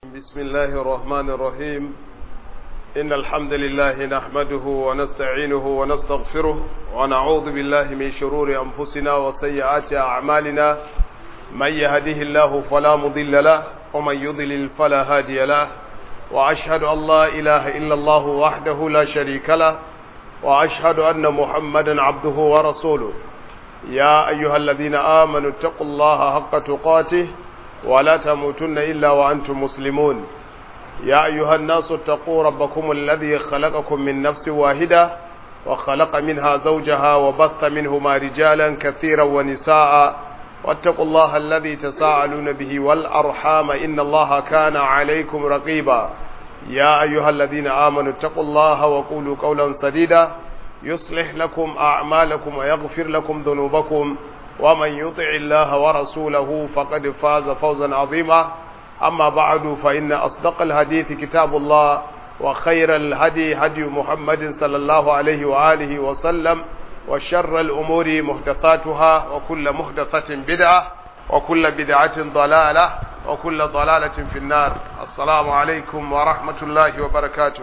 بسم الله الرحمن الرحيم إن الحمد لله نحمده ونستعينه ونستغفره ونعوذ بالله من شرور أنفسنا وسيئات أعمالنا من يهده الله فلا مضل له ومن يضلل فلا هادي له وأشهد أن لا إله إلا الله وحده لا شريك له وأشهد أن محمدا عبده ورسوله يا أيها الذين آمنوا اتقوا الله حق تقاته ولا تموتن إلا وأنتم مسلمون يا أيها الناس اتقوا ربكم الذي خلقكم من نفس واحدة وخلق منها زوجها وبث منهما رجالا كثيرا ونساء واتقوا الله الذي تساءلون به والأرحام إن الله كان عليكم رقيبا يا أيها الذين آمنوا اتقوا الله وقولوا قولا سديدا يصلح لكم أعمالكم ويغفر لكم ذنوبكم ومن يطع الله ورسوله فقد فاز فوزا عظيما أما بعد فإن أصدق الحديث كتاب الله وخير الهدي هدي محمد صلى الله عليه وآله وسلم وشر الأمور محدثاتها وكل محدثة بدعة وكل بدعة ضلالة وكل ضلالة في النار السلام عليكم ورحمة الله وبركاته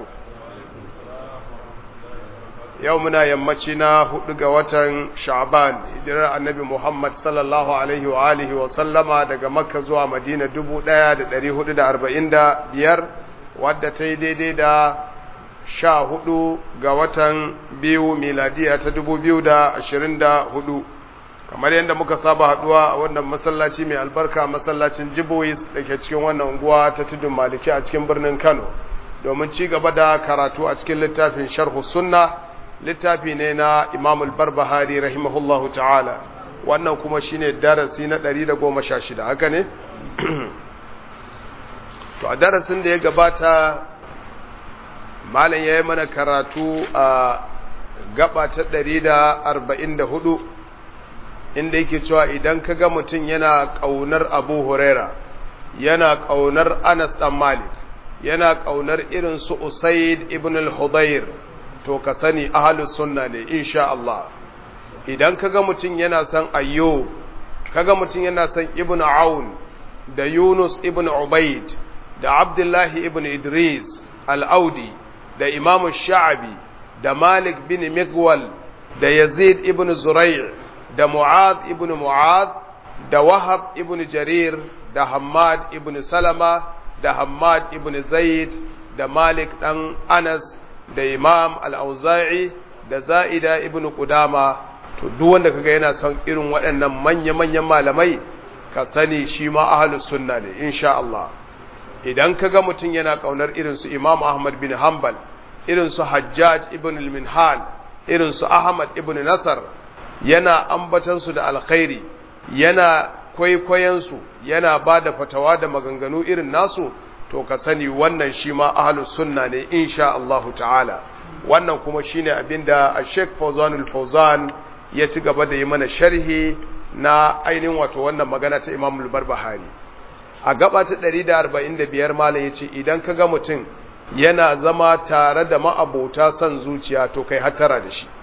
yau muna yammaci na hudu ga watan sha'ban hijirar annabi muhammad sallallahu alaihi wa alihi wa sallama daga makka zuwa madina dubu ɗaya da ɗari hudu da arba'in da biyar wadda ta yi daidai da sha hudu ga watan biyu miladiya ta dubu biyu da ashirin da hudu kamar yadda muka saba haduwa a wannan masallaci mai albarka masallacin jibois da ke cikin wannan unguwa ta tudun maliki a cikin birnin kano domin ci gaba da karatu a cikin littafin sharhu sunna littafi ne na imam al-barbahari rahimahullahu ta'ala wannan kuma shine darasi na 116 haka ne to a darasin da ya gabata malam yayi mana karatu a gaba ta 144 inda yake cewa idan ka ga mutum yana kaunar Abu Huraira yana kaunar Anas dan Malik yana kaunar irin su Usaid ibn al-Hudayr to ka sani ahalus sunna ne insha Allah idan kaga mutum yana son ayyo kaga mutum yana son ibnu aun da yunus ibnu ubaid da abdullahi ibn idris al-audi da imam sha'abi da malik bin migwal da yazid ibn zurai' da mu'ad ibn mu'ad da wahab ibn jarir da hammad ibn salama da hammad ibn zaid da malik dan anas da imam al'auza'i da za'ida ibn Qudama to duk wanda kaga yana son irin waɗannan manya-manyan malamai ka sani shi ma ahalus sunna ne insha Allah idan kaga mutum yana kaunar irin su imam Ahmad bin Hanbal irin su Hajjaj ibn al-Minhal irin su Ahmad ibn Nasar yana ambatan su da alkhairi yana kwaikwayon su yana bada fatawa da maganganu irin nasu to ka sani wannan shi ma ahlus sunna ne insha Allah ta'ala wannan kuma shine abinda Sheikh Fawzanul Fawzan ya ci gaba da yi mana sharhi na ainihin wato wannan magana ta Imam al-Barbahari a gaba ta 145 malam yace idan kaga mutum yana zama tare da ma'abota son zuciya to kai hattara da shi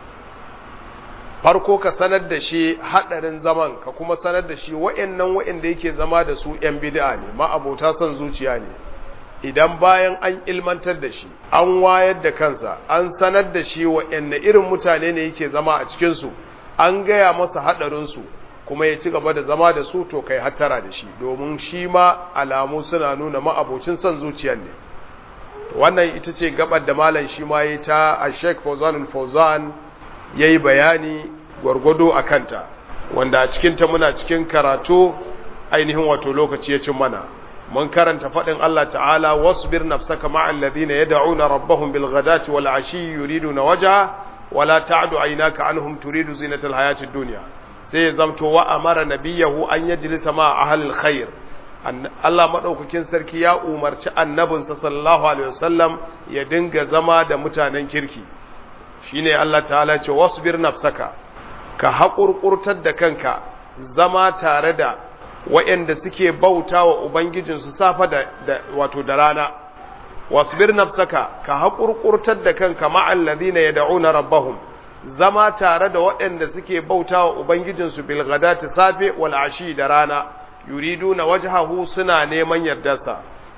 farko ka sanar da shi hadarin zaman ka kuma sanar da shi wa'annan wa'anda yake zama da su yan bid'a ne ma'abota son zuciya ne idan bayan an ilmantar da shi an wayar da kansa an sanar da shi wa'anne irin mutane ne yake zama a cikin su an gaya masa hadarin su kuma ya ci gaba da zama da su to kai hattara da shi domin shi ma alamu suna nuna ma'abocin son zuciyar ne wannan ita ce gabar da malam shi ma yi ta a Sheikh Fawzanul Fawzan ya yi bayani gwargwado a kanta wanda a cikinta muna cikin karatu ainihin wato lokaci ya cin mana mun karanta faɗin Allah ta'ala wasbir nafsaka ma'al ladina yad'una rabbahum bil ghadati wal ashi yuriduna wajha wala ta'du aynaka anhum turidu zinatal hayatid dunya sai zamto wa amara nabiyahu an yajlisa ma ahlil khair Allah madaukakin sarki ya umarci annabinsa sallallahu alaihi wasallam ya dinga zama da mutanen kirki shine Allah ta'ala ce wasbir nafsaka ka haƙurƙurtar da kanka zama tare da waɗanda suke bauta wa Ubangijinsu safa da, wato da rana wasbir nafsaka ka haƙurƙurtar da kanka ma'allazina yad'una rabbahum zama tare da waɗanda suke bauta wa Ubangijinsu bil ghadati safe wal ashi da rana yuriduna wajhahu suna neman yardarsa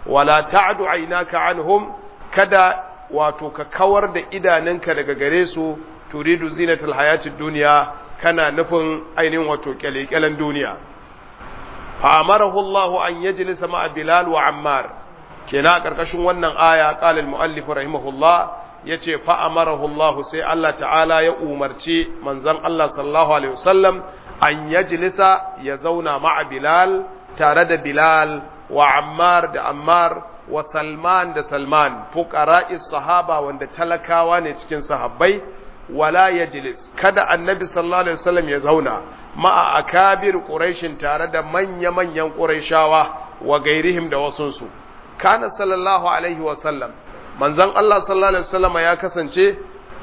wala ta'du aynaka anhum kada wato ka kawar da idanunka daga gare su turidu zinatul hayatid dunya kana nufin ainihin wato kyalekyalen duniya fa amarahu Allah an yajlisa ma'a Bilal wa Ammar kenan a karkashin wannan aya qala al-muallif rahimahullah yace fa amarahu Allah sai Allah ta'ala ya umarci manzon Allah sallallahu alaihi wasallam an yajlisa ya zauna ma'a Bilal tare da Bilal wa Ammar da Ammar wa Salman da Salman fuqara'is sahaba wanda talakawa ne cikin sahabbai wala yajlis kada annabi sallallahu alaihi wasallam ya zauna ma'a akabir quraishin tare da manya-manyan quraishawa wa gairihim da wasunsu kana sallallahu alaihi wasallam manzon Allah sallallahu alaihi wasallam ya kasance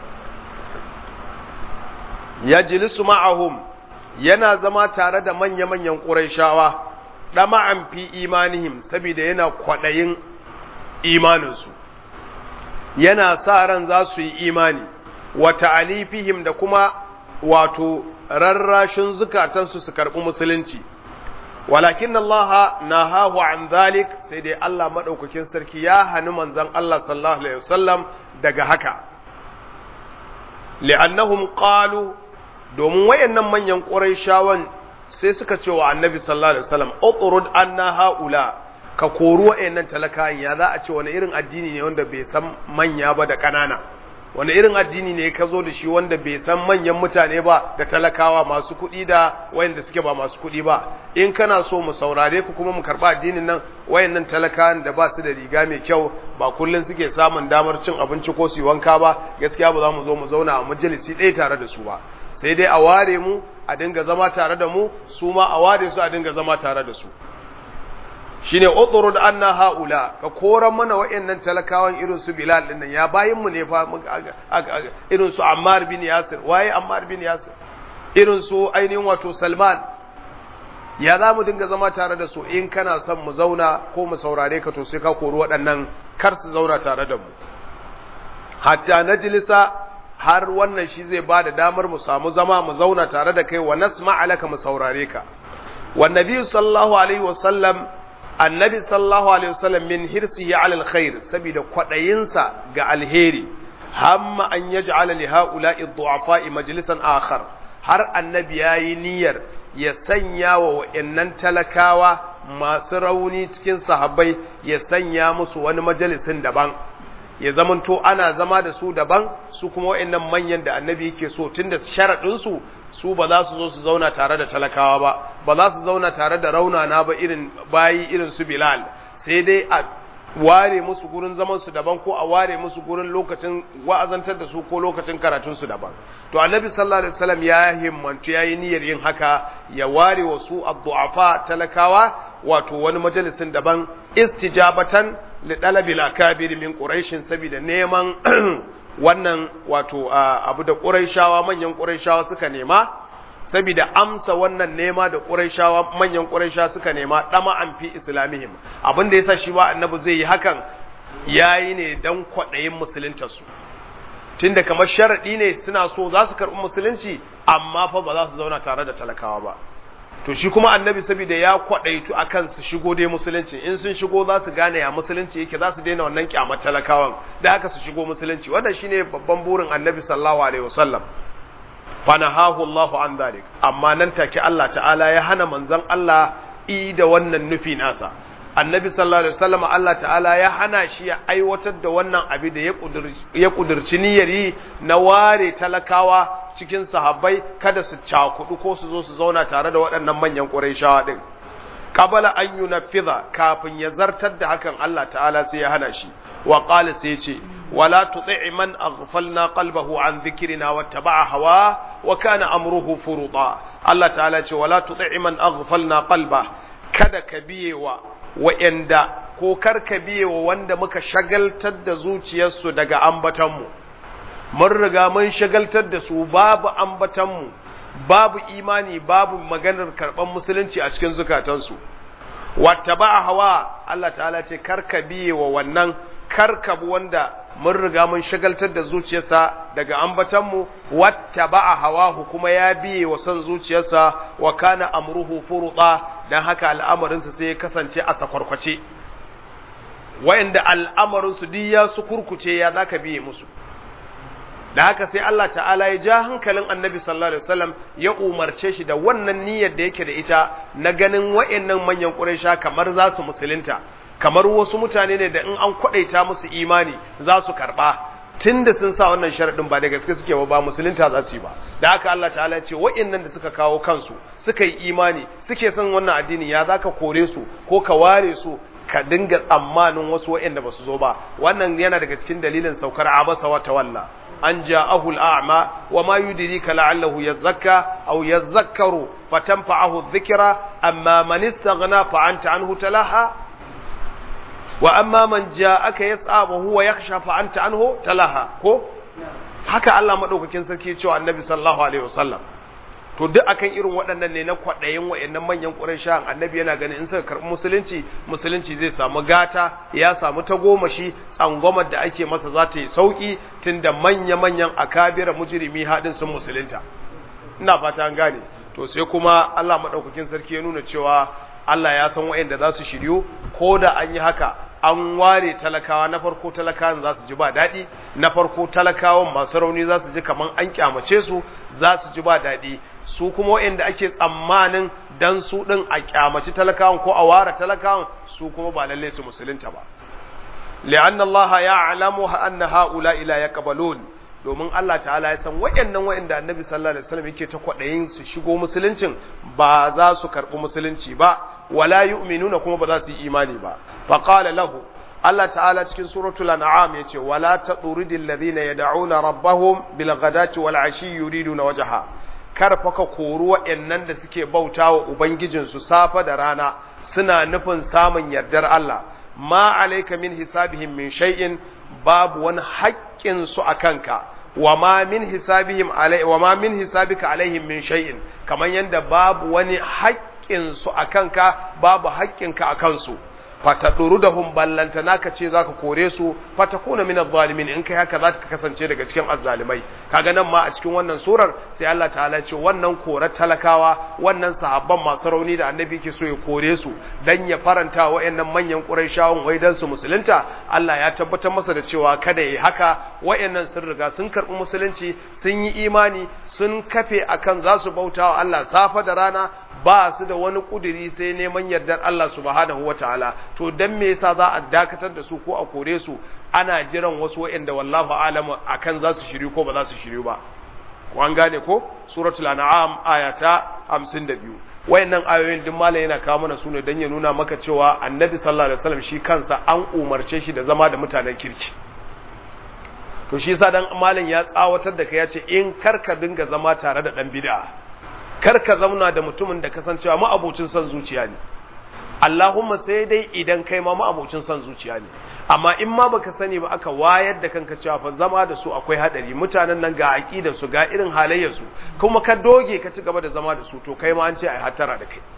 yajlisu ma'ahum yana zama tare da manya-manyan quraishawa dama'an fi imanihim saboda yana kwadayin imaninsu yana sa ran za su yi imani wa ta'alifihim da kuma wato rarrashin zukatansu su karɓi musulunci walakin Allah nahahu an zalik sai dai Allah madaukakin sarki ya hani manzon Allah sallallahu alaihi wasallam daga haka li'annahum qalu domin wayannan manyan quraishawan sai suka ce wa annabi sallallahu alaihi wasallam utrud anna haula ka koru wayannan talakawan ya za a ce wani irin addini ne wanda bai san manya ba da kanana wani irin addini ne ka zo da shi wanda bai san manyan mutane ba da talakawa masu kuɗi da wayanda suke ba masu kuɗi ba in kana so mu saurare ku kuma mu karɓa addinin nan wayannan talakawan da ba su da riga mai kyau ba kullum suke samun damar cin abinci ko su yi wanka ba gaskiya ba za mu zo mu zauna a majalisi ɗaya tare da su ba sai dai a ware mu a dinga zama tare da mu su ma a ware su a dinga zama tare da su shine utrud anna haula ka koran mana wayannan talakawan irin su Bilal din nan ya bayin mu ne fa irin su Ammar bin Yasir waye Ammar bin Yasir irin su ainihin wato Salman ya za mu dinga zama tare da su in kana son mu zauna ko mu saurare ka to sai ka kori waɗannan kar su zauna tare da mu hatta najlisa har wannan shi zai ba da damar mu samu zama mu zauna tare da kai wa nasma alaka mu saurare ka wan nabi sallallahu alaihi wasallam annabi sallallahu alaihi wasallam min hirsihi ala alkhair saboda kwadayinsa ga alheri hamma an yaj'ala li haula'i du'afa'i majlisan akhar har annabi yayi niyyar ya sanya wa wayannan talakawa masu rauni cikin sahabbai ya sanya musu wani majalisin daban ya zamanto ana zama da su daban su kuma wayannan manyan da annabi yake so tunda sharadin su su ba za su zo su zauna tare da talakawa ba ba za su zauna tare da raunana ba irin bayi irin su Bilal sai dai a ware musu gurin zaman su daban ko a ware musu gurin lokacin wa'azantar da su ko lokacin karatun su daban to annabi sallallahu alaihi wasallam ya himmantu yayi niyyar yin haka ya ware wa su ad-du'afa talakawa wato wani majalisin daban istijabatan li dalabil akabir min quraish saboda neman wannan wato abu da quraishawa manyan quraishawa suka nema saboda amsa wannan nema da quraishawa manyan quraishawa suka nema dama an fi islamihim abin da yasa shi ba annabi zai yi hakan yayi ne dan kwadayin musuluntar su tunda kamar sharadi ne suna so za su karbi musulunci amma fa ba za su zauna tare da talakawa ba to shi kuma annabi saboda ya kwadaitu akan su shigo dai musulunci in sun shigo za su gane ya musulunci yake za su daina wannan kyamar talakawan da haka su shigo musulunci wannan shine babban burin annabi sallallahu alaihi wasallam fanahahu Allahu an dhalik amma nan take Allah ta'ala ya hana manzon Allah i da wannan nufi nasa annabi sallallahu alaihi wasallam Allah ta'ala ya hana shi ya aiwatar da wannan abi da ya kudurci niyyar yi na ware talakawa cikin sahabbai kada su cakudu ko su zo su zauna tare da waɗannan manyan ƙurayshawa din qabala an yunaffiza kafin ya zartar da hakan Allah ta'ala sai ya hana shi wa qala sai ce wala tuti' man aghfalna qalbahu an dhikrina wattaba'a hawa wa kana amruhu furuta Allah ta'ala ce wala tuti' man aghfalna qalba kada ka biye wa wa'anda ko kar ka biye wa wanda muka shagaltar da zuciyarsu daga ambatanmu mun riga mun shagaltar da su babu ambatanmu babu imani babu maganar karɓar musulunci a cikin zukatansu wata ba hawa Allah ta'ala ce karka biye wa wannan karkabu wanda mun riga mun shagaltar da zuciyarsa daga ambatanmu wata ba hawa kuma ya biye wa son zuciyarsa wa kana amruhu furuɗa don haka al'amarinsa sai ya kasance a sakwarkwace wa'anda al'amarin su duk ya su kurkuce ya zaka biye musu da haka sai Allah ta'ala ya ja hankalin annabi sallallahu alaihi wasallam ya umarce shi da wannan niyyar da yake da ita na ganin wa'annan manyan quraisha kamar za su musulunta kamar wasu mutane ne da in an kwadaita musu imani za su karba tunda sun sa wannan sharadin ba da gaske suke ba ba musulunta za su yi ba da haka Allah ta'ala ya ce wa'annan da suka kawo kansu suka yi imani suke son wannan addini ya zaka kore su ko ka ware su ka dinga tsammanin wasu wa'anda ba su zo ba wannan yana daga cikin dalilin saukar abasa wa tawalla an ja'ahu al'a'ma wa ma yudrika la'allahu yazakka aw yazakkaru fatanfa'ahu adh-dhikra amma man istaghna fa anta anhu talaha wa amma man ja'aka yas'a wa huwa yakhsha fa anta anhu talaha ko haka Allah madaukakin sarki cewa annabi sallallahu alaihi wasallam to duk akan irin waɗannan ne na kwaɗayin waɗannan manyan ƙurayshan annabi yana ganin in suka karɓi musulunci musulunci zai samu gata ya samu tagomashi tsangwamar da ake masa za ta yi sauƙi tunda manya-manyan akabira mujrimi haɗin sun musulunta ina fata an gane to sai kuma Allah maɗaukakin sarki ya nuna cewa Allah ya san waɗanda za su shiryu ko da an yi haka an ware talakawa na farko talakawan za su ji ba daɗi na farko talakawan masu rauni za su ji kamar an kyamace su za su ji ba daɗi su kuma waɗanda ake tsammanin dan su ɗin a kyamaci talakawan ko a ware talakawan su kuma ba lalle su musulunta ba li'anna Allah ya'lamu anna haula ila yaqbalun domin Allah ta'ala ya san waɗannan waɗanda Annabi sallallahu alaihi wasallam yake ta kwadayin su shigo musuluncin ba za su karɓi musulunci ba wala yu'minuna kuma ba za su yi imani ba fa qala lahu Allah ta'ala cikin suratul an'am yace wala taturidil ladina yad'una rabbahum bil ghadati wal ashi yuriduna wajha kar fa ka kori waɗannan da suke bauta wa Ubangijinsu safa da rana suna nufin samun yardar Allah, ma alaika min hisabihim min shay'in babu wani haƙƙinsu a kanka, wa ma min hisabihim wa ma min hisabika alaihim min shay'in kamar yadda babu wani haƙƙinsu a kanka babu haƙƙinka a kansu. fataduru da hum ballanta naka ce zaka kore su fatakuna min adh-dhalimin in kai haka zaka kasance daga cikin azzalimai kaga nan ma a cikin wannan surar sai Allah ta'ala ce wannan korar talakawa wannan sahabban masu rauni da annabi ke so ya kore su dan ya faranta wayannan manyan quraishawan wai dan su musulunta Allah ya tabbatar masa da cewa kada yi haka wayannan sun riga sun karbi musulunci sun yi imani sun kafe akan za su bautawa Allah safa da rana ba su da wani kuduri sai neman yardar Allah subhanahu wataala to dan me yasa za a dakatar da su ko a kore su ana jiran wasu waɗanda wallahu alamu akan za su shiryu ko ba za su shiryu ba ko an gane ko suratul an'am ayata 52 wayannan ayoyin duk malam yana kawo mana sune dan ya nuna maka cewa annabi sallallahu alaihi wasallam shi kansa an umarce shi da zama da mutanen kirki to shi yasa dan malam ya tsawatar da kai ya ce in karka dinga zama tare da dan bid'a karka zauna da mutumin da kasancewa ma'abucin son zuciya ne Allahumma sai dai idan kai ma ma'abucin son zuciya ne amma in ma baka sani ba aka wayar da kanka cewa fa zama da su akwai hadari mutanen nan ga aqidar su ga irin halayyar su kuma ka doge ka ci gaba da zama da su to kai ma an ce ai hatara da kai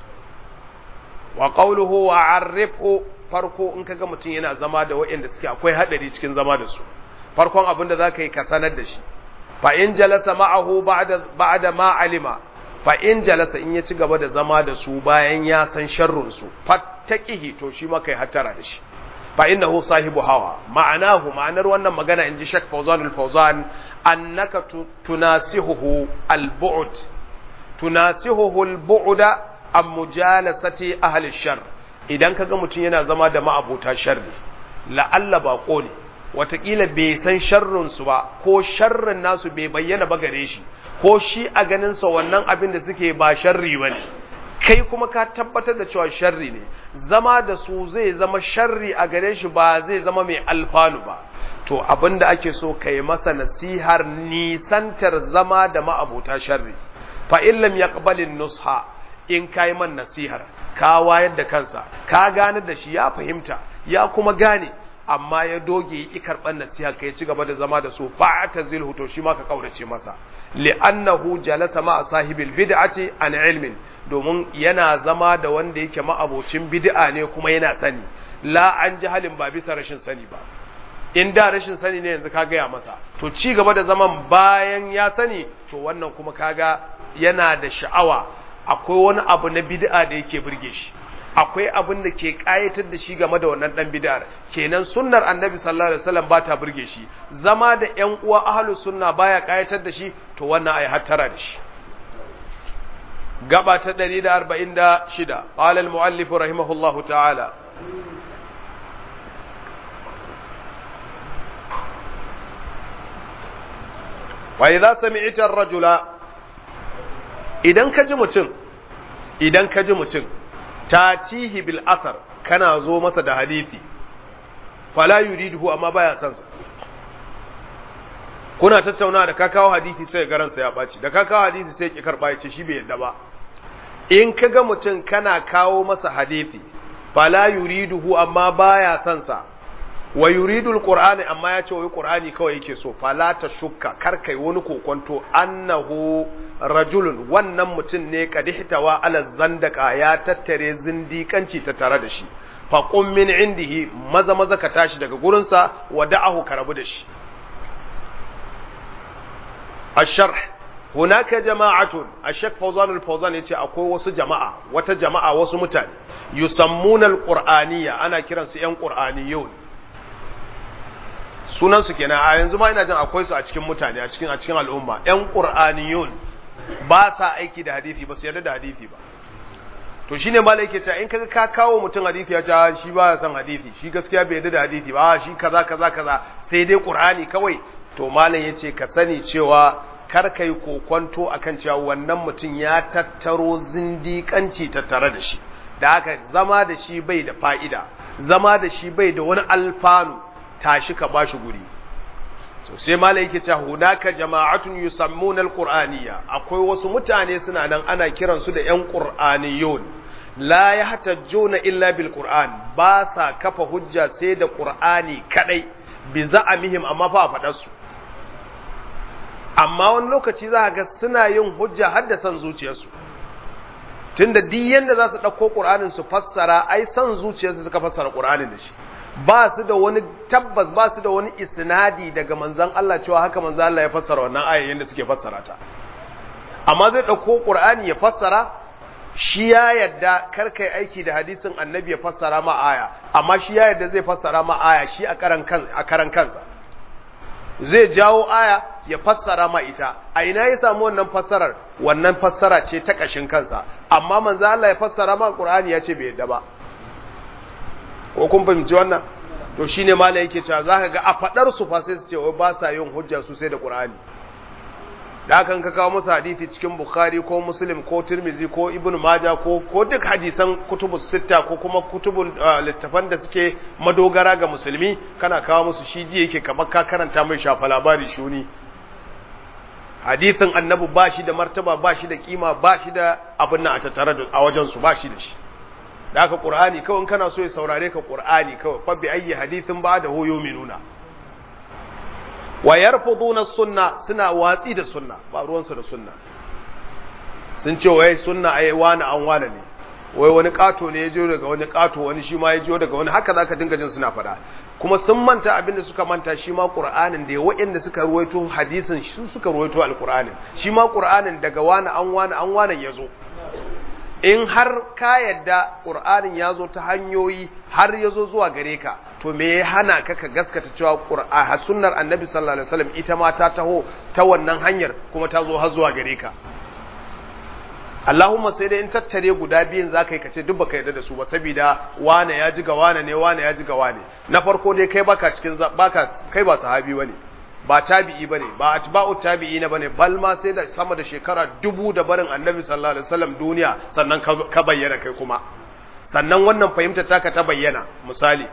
wa qawluhu wa arifhu farko in kaga mutum yana zama da waɗanda suke akwai hadari cikin zama da su farkon abin da zaka yi ka sanar da shi fa in jalasa ma'ahu ba'da ba'da ma alima fa in jalasa in ya ci gaba da zama da su bayan ya san sharrun su fattaqihi to shi ma kai hatara da shi fa innahu sahibu hawa ma'anahu ma'anar wannan magana inji Sheikh Fawzan al-Fawzan annaka tunasihuhu al-bu'd tunasihuhu al-bu'da am mujalasati ahli shar idan kaga mutum yana zama da ma'abuta sharri la'alla bako ne watakila bai san sharrin su ba ko sharrin nasu bai bayyana ba gare shi ko shi a ganin sa wannan abin da suke ba sharri bane kai kuma ka tabbatar da cewa sharri ne zama da su zai zama sharri a gare shi ba zai zama mai alfanu ba to abin da ake so kai masa nasihar nisantar zama da ma'abuta sharri fa in lam yaqbalin nusha in kai man nasihar ka wayar da kansa ka gane da shi ya fahimta ya kuma gane amma ya doge yi karɓar nasiha ka ya ci gaba da zama da su fa ta zilhu to shi ma ka kaurace masa li'annahu jalasa ma sahibil bid'ati an ilmin domin yana zama da wanda yake ma'abocin bid'a ne kuma yana sani la an jahalin ba bisa rashin sani ba in da rashin sani ne yanzu ka gaya masa to ci gaba da zaman bayan ya sani to wannan kuma kaga yana da sha'awa akwai wani abu na bid'a da yake burge shi akwai abin da ke kayatar da shi game da wannan dan bid'ar kenan sunnar annabi sallallahu alaihi wasallam ba ta burge shi zama da ƴan uwa ahlus sunna baya kayatar da shi to wannan ai hattara da shi gaba ta 146 qala al muallif rahimahullahu ta'ala wa idza sami'ta ar-rajula idan ka ji mutum idan ka ji mutum tatihi bil asar kana zo masa da hadisi fala yuriduhu amma baya san sa kuna tattauna da ka kawo hadisi sai garansa ya baci da ka kawo hadisi sai ki karba ya ce shi bai yadda ba in ka ga mutum kana kawo masa hadisi fala yuriduhu amma baya san sa wa yuridul qur'ani amma ya ce wai qur'ani kawai yake so fala ta shukka kar kai wani kokonto annahu rajulun wannan mutum ne kadihtawa ala zandaka ya tattare zindikanci ta tare da shi fa qum min indihi maza maza ka tashi daga gurinsa wa da'ahu ka rabu da shi الشرح هناك جماعة الشيخ فوزان الفوزان يتي akwai wasu jama'a wata jama'a wasu mutane yusammuna alqur'aniyya ana kiran su yan qur'aniyun sunan su kenan a yanzu ma ina jin akwai su a cikin mutane a cikin a cikin al'umma yan qur'aniyun ba sa aiki da hadisi ba su yarda da hadisi ba to shine malai yake cewa in kaga ka kawo mutum hadisi ya ce shi ba ya san hadisi shi gaskiya bai yarda da hadisi ba shi kaza kaza kaza sai dai qur'ani kawai to malam yace ka sani cewa kar kai kokonto akan cewa wannan mutum ya tattaro zindiƙanci tattare da shi da haka zama da shi bai da fa'ida zama da shi bai da wani alfanu tashi ka bashi guri so sai malam yake cewa hunaka jama'atun yusammuna alqur'aniyya akwai wasu mutane suna nan ana kiransu da yan qur'aniyun la yahtajuna illa bil qur'an ba sa kafa hujja sai da qur'ani kadai bi za'amihim amma fa faɗar su amma wani lokaci za ga suna yin hujja har da san zuciyarsu tunda duk yanda za su ɗauko ƙur'anin su fassara ai san zuciyarsu suka fassara ƙur'anin da shi ba su da wani tabbas ba su da wani isnadi daga manzon Allah cewa haka manzon Allah ya fassara wannan ayoyin da suke fassara ta amma zai ɗauko ƙur'ani ya fassara shi ya yadda kar kai aiki da hadisin annabi ya fassara ma aya amma shi ya yadda zai fassara ma aya shi a karan kansa zai jawo aya ya fassara ma ita a ina ya samu wannan fassarar wannan fassara ce ta kashin kansa amma manzo Allah ya fassara ma Qur'ani ya ce bai yadda ba ko kun fahimci wannan to shine malai yake cewa zaka ga a fadar su fa sai su ce wai ba sa yin hujja su sai da Qur'ani da hakan ka kawo musu hadisi cikin Bukhari ko Muslim ko Tirmidhi ko Ibn Majah ko ko duk hadisan kutubus sitta ko kuma kutubul littafan da suke madogara ga musulmi kana kawo musu shi ji yake kamar ka karanta mai shafa labari shuni hadisin annabi ba shi da martaba ba shi da kima ba shi da abin nan a tattare da a wajen su ba shi da shi da haka Qur'ani kawai kana so ya saurare ka Qur'ani kawai fa bi ayyi hadithin ba da hoyo minuna wa yarfuduna sunna suna watsi da sunna ba ruwansu da sunna sun ce wai sunna ai wani an wani ne wai wani kato ne ya jiyo daga wani kato wani shi ma ya jiyo daga wani haka zaka dinga jin suna faɗa kuma sun manta abin da suka manta shi ma qur'anin da waɗanda suka ruwaito hadisin su suka ruwaito alqur'anin shi ma qur'anin daga wani an wani an wani ya zo in har ka yadda qur'anin ya zo ta hanyoyi har ya zo zuwa gare ka to me ya hana ka ka gaskata cewa qur'a sunnar annabi sallallahu alaihi wasallam ita ma ta taho ta wannan hanyar kuma ta zo har zuwa gare ka Allahumma sai dai in tattare guda biyun zaka yi kace duk baka yarda da su ba saboda wane ya ji ga wane ne wane ya ji ga wane na farko dai kai baka cikin baka kai ba sahabi bane ba tabi'i bane ba atba'u tabi'ina bane bal ma sai da sama da shekara dubu da barin annabi sallallahu alaihi wasallam duniya sannan ka bayyana kai kuma sannan wannan fahimta taka ta bayyana misali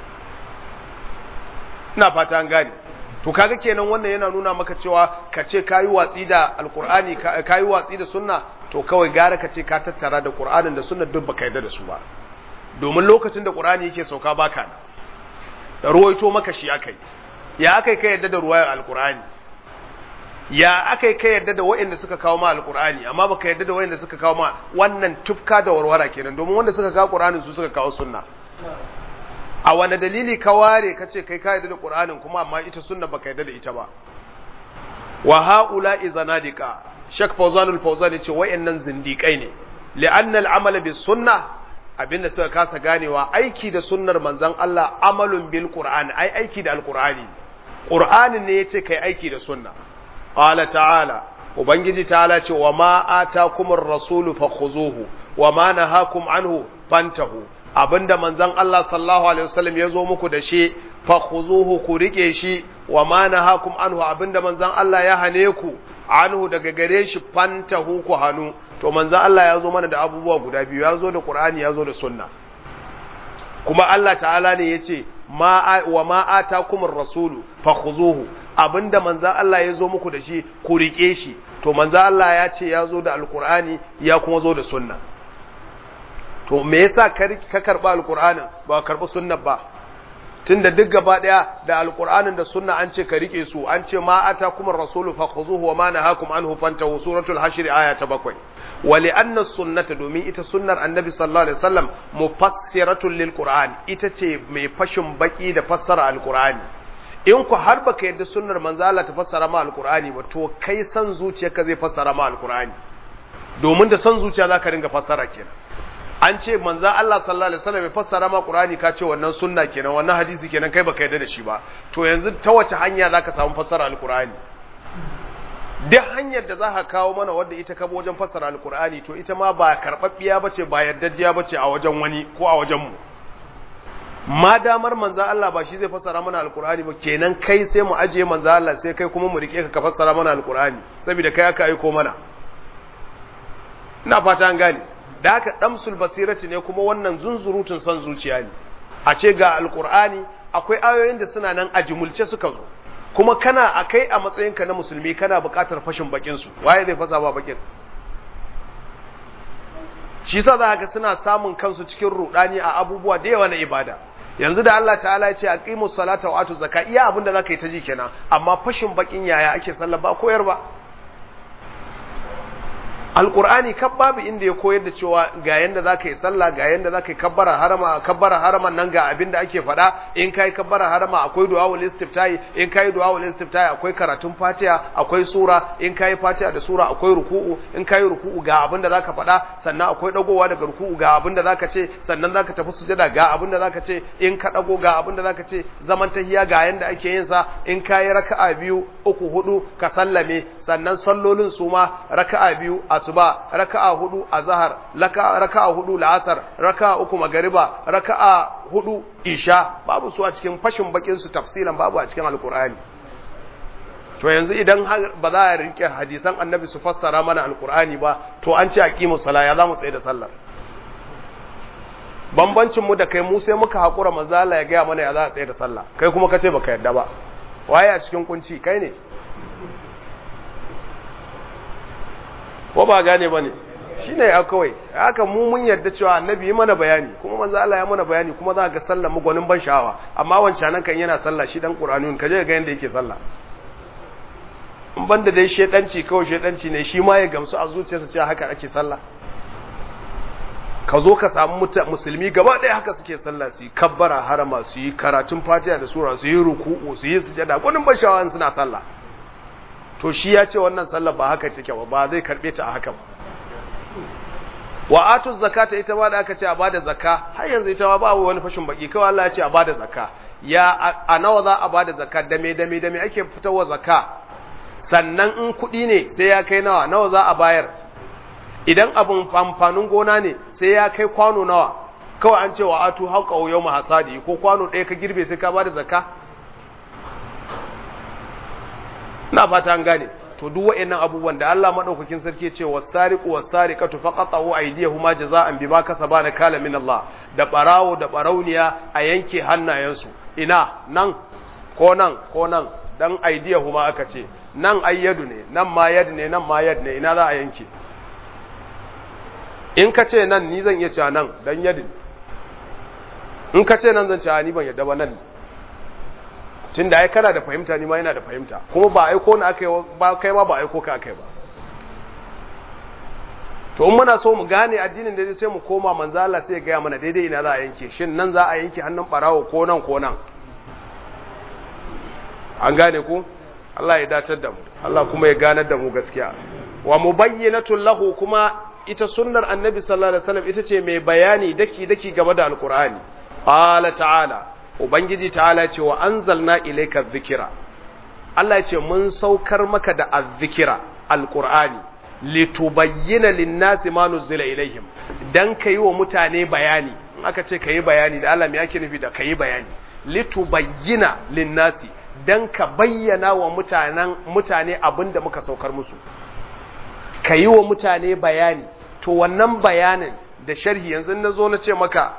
ina fata an gane to kaga kenan wannan yana nuna maka cewa ka ce kayi watsi da alqur'ani kayi watsi da sunna to kawai gara ka ce ka tattara da qur'anin da sunna duk baka yarda da su ba domin lokacin da qur'ani yake sauka baka da ruwaito maka shi akai ya akai ka yarda da ruwayar alqur'ani ya akai ka yarda da waɗanda suka kawo ma alqur'ani amma baka yarda da waɗanda suka kawo ma wannan tufka da warwara kenan domin wanda suka kawo qur'anin su suka kawo sunna a wane dalili ka ware ka ce kai ka yarda da Qur'anin kuma amma ita sunna baka yarda da ita ba wa haula izanadika Sheikh Fawzan al-Fawzan yace wayannan zindikai ne li'anna al-amala bis sunna abinda suka kasa ganewa aiki da sunnar manzon Allah amalun bil qur'an ai aiki da alqur'ani qur'anin ne yace kai aiki da sunna qala ta'ala ubangiji ta'ala ce wa ma atakumur rasulu fakhuzuhu wa ma nahakum anhu fantahu abinda manzon Allah sallallahu alaihi wasallam ya zo muku da shi fakhuzuhu ku rike shi wa ma nahakum anhu abinda manzon Allah ya hane ku anhu daga gare shi fantahu ku hanu to manzon Allah ya zo mana da abubuwa guda biyu ya zo da Qur'ani ya zo da sunna kuma Allah ta'ala ne yace ma wa ma atakumur rasulu fakhuzuhu abinda manzon Allah ya zo muku da shi ku rike shi to manzon Allah ya ce ya zo da alqur'ani ya kuma zo da sunna to me yasa ka karba alqur'anin ba karba sunna ba tunda duk gaba daya da alqur'anin da sunna an ce ka rike su an ce ma atakum ar-rasulu fakhuzuhu wa ma nahakum anhu fantahu suratul hashr aya ta bakwai wa li anna sunnata domin ita sunnar annabi sallallahu alaihi wasallam mufassiratun lil qur'an ita ce mai fashin baki da fassara alqur'ani in ku har baka yadda sunnar manzo Allah ta fassara ma alqur'ani ba to kai san zuciyarka zai fassara ma alqur'ani domin da san zuciya zaka ringa fassara kenan an ce manzo Allah sallallahu alaihi wasallam ya fassara ma Qur'ani ka ce wannan sunna kenan wannan hadisi kenan kai baka yarda da shi ba to yanzu ta wace hanya zaka samu fassara alqur'ani duk hanyar da zaka kawo mana wanda ita ka wajen fassara alqur'ani to ita ma ba karbabbiya bace ba yardajjiya bace a wajen wani ko a wajen mu ma damar manzo Allah ba shi zai fassara mana alqur'ani ba kenan kai sai mu ajiye manzo Allah sai kai kuma mu rike ka ka fassara mana alqur'ani saboda kai aka aiko mana ina fata an gane da haka damsul basirati ne kuma wannan zunzurutun son zuciya ne a ce ga alkur'ani akwai ayoyin da suna nan a jimulce suka zo kuma kana akai a matsayinka na musulmi kana buƙatar fashin bakin su waye zai fasa ba bakin shi yasa za ga suna samun kansu cikin rudani a abubuwa da yawa na ibada yanzu da Allah ta'ala ya ce aqimus salata wa atu zakka iya abinda zaka yi ta ji kenan amma fashin bakin yaya ake sallah ba koyar ba alkur'ani kan babu inda ya koyar da cewa ga yanda za ka yi sallah ga yanda za ka yi kabbara harama kabbara haraman nan ga abin da ake faɗa in ka yi kabbara harama akwai du'awul istiftahi in ka yi du'awul istiftahi akwai karatun fatiha akwai sura in ka yi fatiha da sura akwai ruku'u in ka yi ruku'u ga abin da za ka faɗa sannan akwai dagowa daga ruku'u ga abin da za ka ce sannan za ka tafi sujada ga abin da za ka ce in ka dago ga abin da za ka ce zaman tahiya ga yanda ake yin sa in ka yi raka'a biyu uku hudu ka sallame sannan sallolin su ma raka'a biyu asuba raka'a hudu azhar raka'a hudu la'asar raka'a uku magariba raka'a hudu isha babu su a cikin fashin bakin su tafsilan babu a cikin alqur'ani to yanzu idan ba za a rike hadisan annabi su fassara mana alqur'ani ba to an ce aqimus sala ya zamu tsaye da sallar bambancin mu da kai mu sai muka hakura manzo Allah ya ga mana ya za a tsaye da sallah kai kuma kace baka yadda ba waye a cikin kunci kai ne ko ba gane ba ne shi ne ya kawai haka mu mun yarda cewa annabi yi mana bayani kuma manzo Allah ya mana bayani kuma za ka ga sallah mu gwanin ban sha'awa amma wancan nan kan yana sallah shi dan qur'aniyun ka je ga yanda yake sallah in banda dai shedanci kawai shedanci ne shi ma ya gamsu a zuciyarsa cewa haka ake sallah ka zo ka samu musulmi gaba ɗaya haka suke sallah su yi kabbara harama su yi karatun fatiha da sura su yi ruku'u su yi sujada gwanin ban sha'awa suna sallah to shi ya ce wannan sallar ba haka take ba ba zai karbe ta a haka ba wa atu zakata ita ma da aka ce a bada zakka har yanzu ita ma babu wani fashin baki kawai Allah ya ce a bada zakka ya a nawa za a bada zakka dame dame dame ake fitarwa zakka sannan in kuɗi ne sai ya kai nawa nawa za a bayar idan abun amfanin gona ne sai ya kai kwano nawa kawai an ce wa atu hauka yau hasadi ko kwano ɗaya ka girbe sai ka bada zakka na fata an gane to duk wa'annan abubuwan da Allah madaukakin sarki ce wasariqu wasariqatu faqatu aydiyahuma jazaan bima kasaba kala min Allah da barawo da barauniya a yanke hannayensu ina nan ko nan ko nan dan aydiyahuma aka ce nan ayyadu ne nan ma yad ne nan ma yad ne ina za a yanke in ka ce nan ni zan iya cewa nan dan yadin in ka ce nan zan cewa ni ban yadda ba nan tun da ai kana da fahimta ni ma yana da fahimta kuma ba aiko na aka yi ba kai ma ba aiko ka aka yi ba to in muna so mu gane addinin da sai mu koma manzala sai ya gaya mana daidai ina za a yanke shin nan za a yanke hannun barawo ko nan ko nan an gane ku Allah ya dacar da mu Allah kuma ya ganar da mu gaskiya wa mubayyinatul lahu kuma ita sunnar annabi sallallahu alaihi wasallam ita ce mai bayani daki daki game da alqur'ani qala ta'ala ubangiji ta'ala ce wa anzalna ilayka dhikra Allah ya ce mun saukar maka da azzikira alqur'ani litubayyana lin-nasi ma nuzila ilaihim dan kai wa mutane bayani in aka ce kai bayani da Allah me yake nufi da kai bayani litubayyana lin-nasi dan ka bayyana wa mutanen mutane abinda muka saukar musu kai wa mutane bayani to wannan bayanin da sharhi yanzu na zo na ce maka